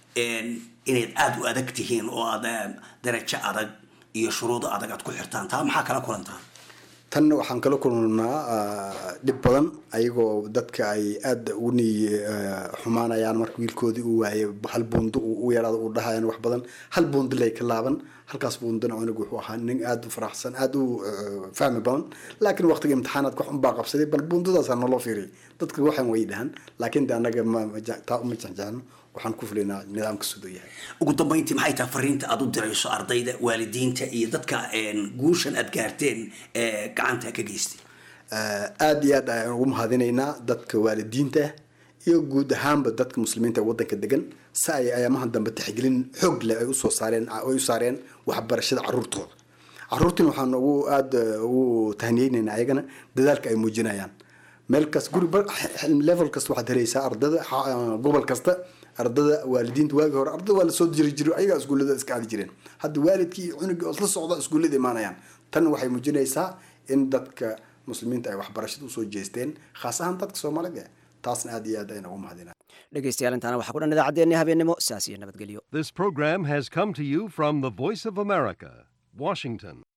inayd aada u adag tihiin oo aad darajo adag iyo shuruudo adag aad ku xirtaan taa maxaa kala kulantaa tanna waxaan kala kulnaa dhib badan ayagoo dadka ay aada ugu niy xumaanayaan marka wiilkoodii uu waayay hal buundo u yaraada uu dhahayaan wax badan hal buundo lay ka laaban halkaas buundana cunug wuxuu ahaa nin aada u faraxsan aada u fahmi badan laakiin waqtiga imtixaanaadka wax unbaa qabsaday bal buundadaasa naloo fiiriyay dadka waxaan way dhahan laakiin de annaga taa uma jexjexno waxaan ku fulinaa nidaamka siduu yahay ugu dambayntii maxay tahay fariinta aad u dirayso ardayda waalidiinta iyo dadka een, guushan aad gaarteen ee gacanta ka geystay aada iyo aad ayaan ugu mahadinaynaa dadka waalidiinta iyo guud ahaanba dadka muslimiinta ee wadanka degan si ay ayaamahan dambe tixgelin xoog leh ay usoo saareen ay u saareen waxbarashada caruurtooda caruurtiin waxaan ugu aada ugu tahniyeynaynaa ayagana dadaalka ay muujinayaan meel kas guri ba- level kasta waxaad helaysaa ardada xa- gobol kasta ardada waalidiinta waagi hore ardada waa lasoo jiri jiro ayagaa iskuullada iska aadi jireen hadda waalidkii iyo cunugii oo isla socda iskuullada imaanayaan tan waxay muujinaysaa in dadka muslimiinta ay waxbarashada usoo jeesteen khaas ahaan dadka soomaalida taasna aada iyo aad ayaan ugu mahadinaa dhegeystayaal intaana waxaa ku dhan idaacaddeenni habeennimo saas iyo nabadgelyo This program has come to you from the Voice of America, Washington.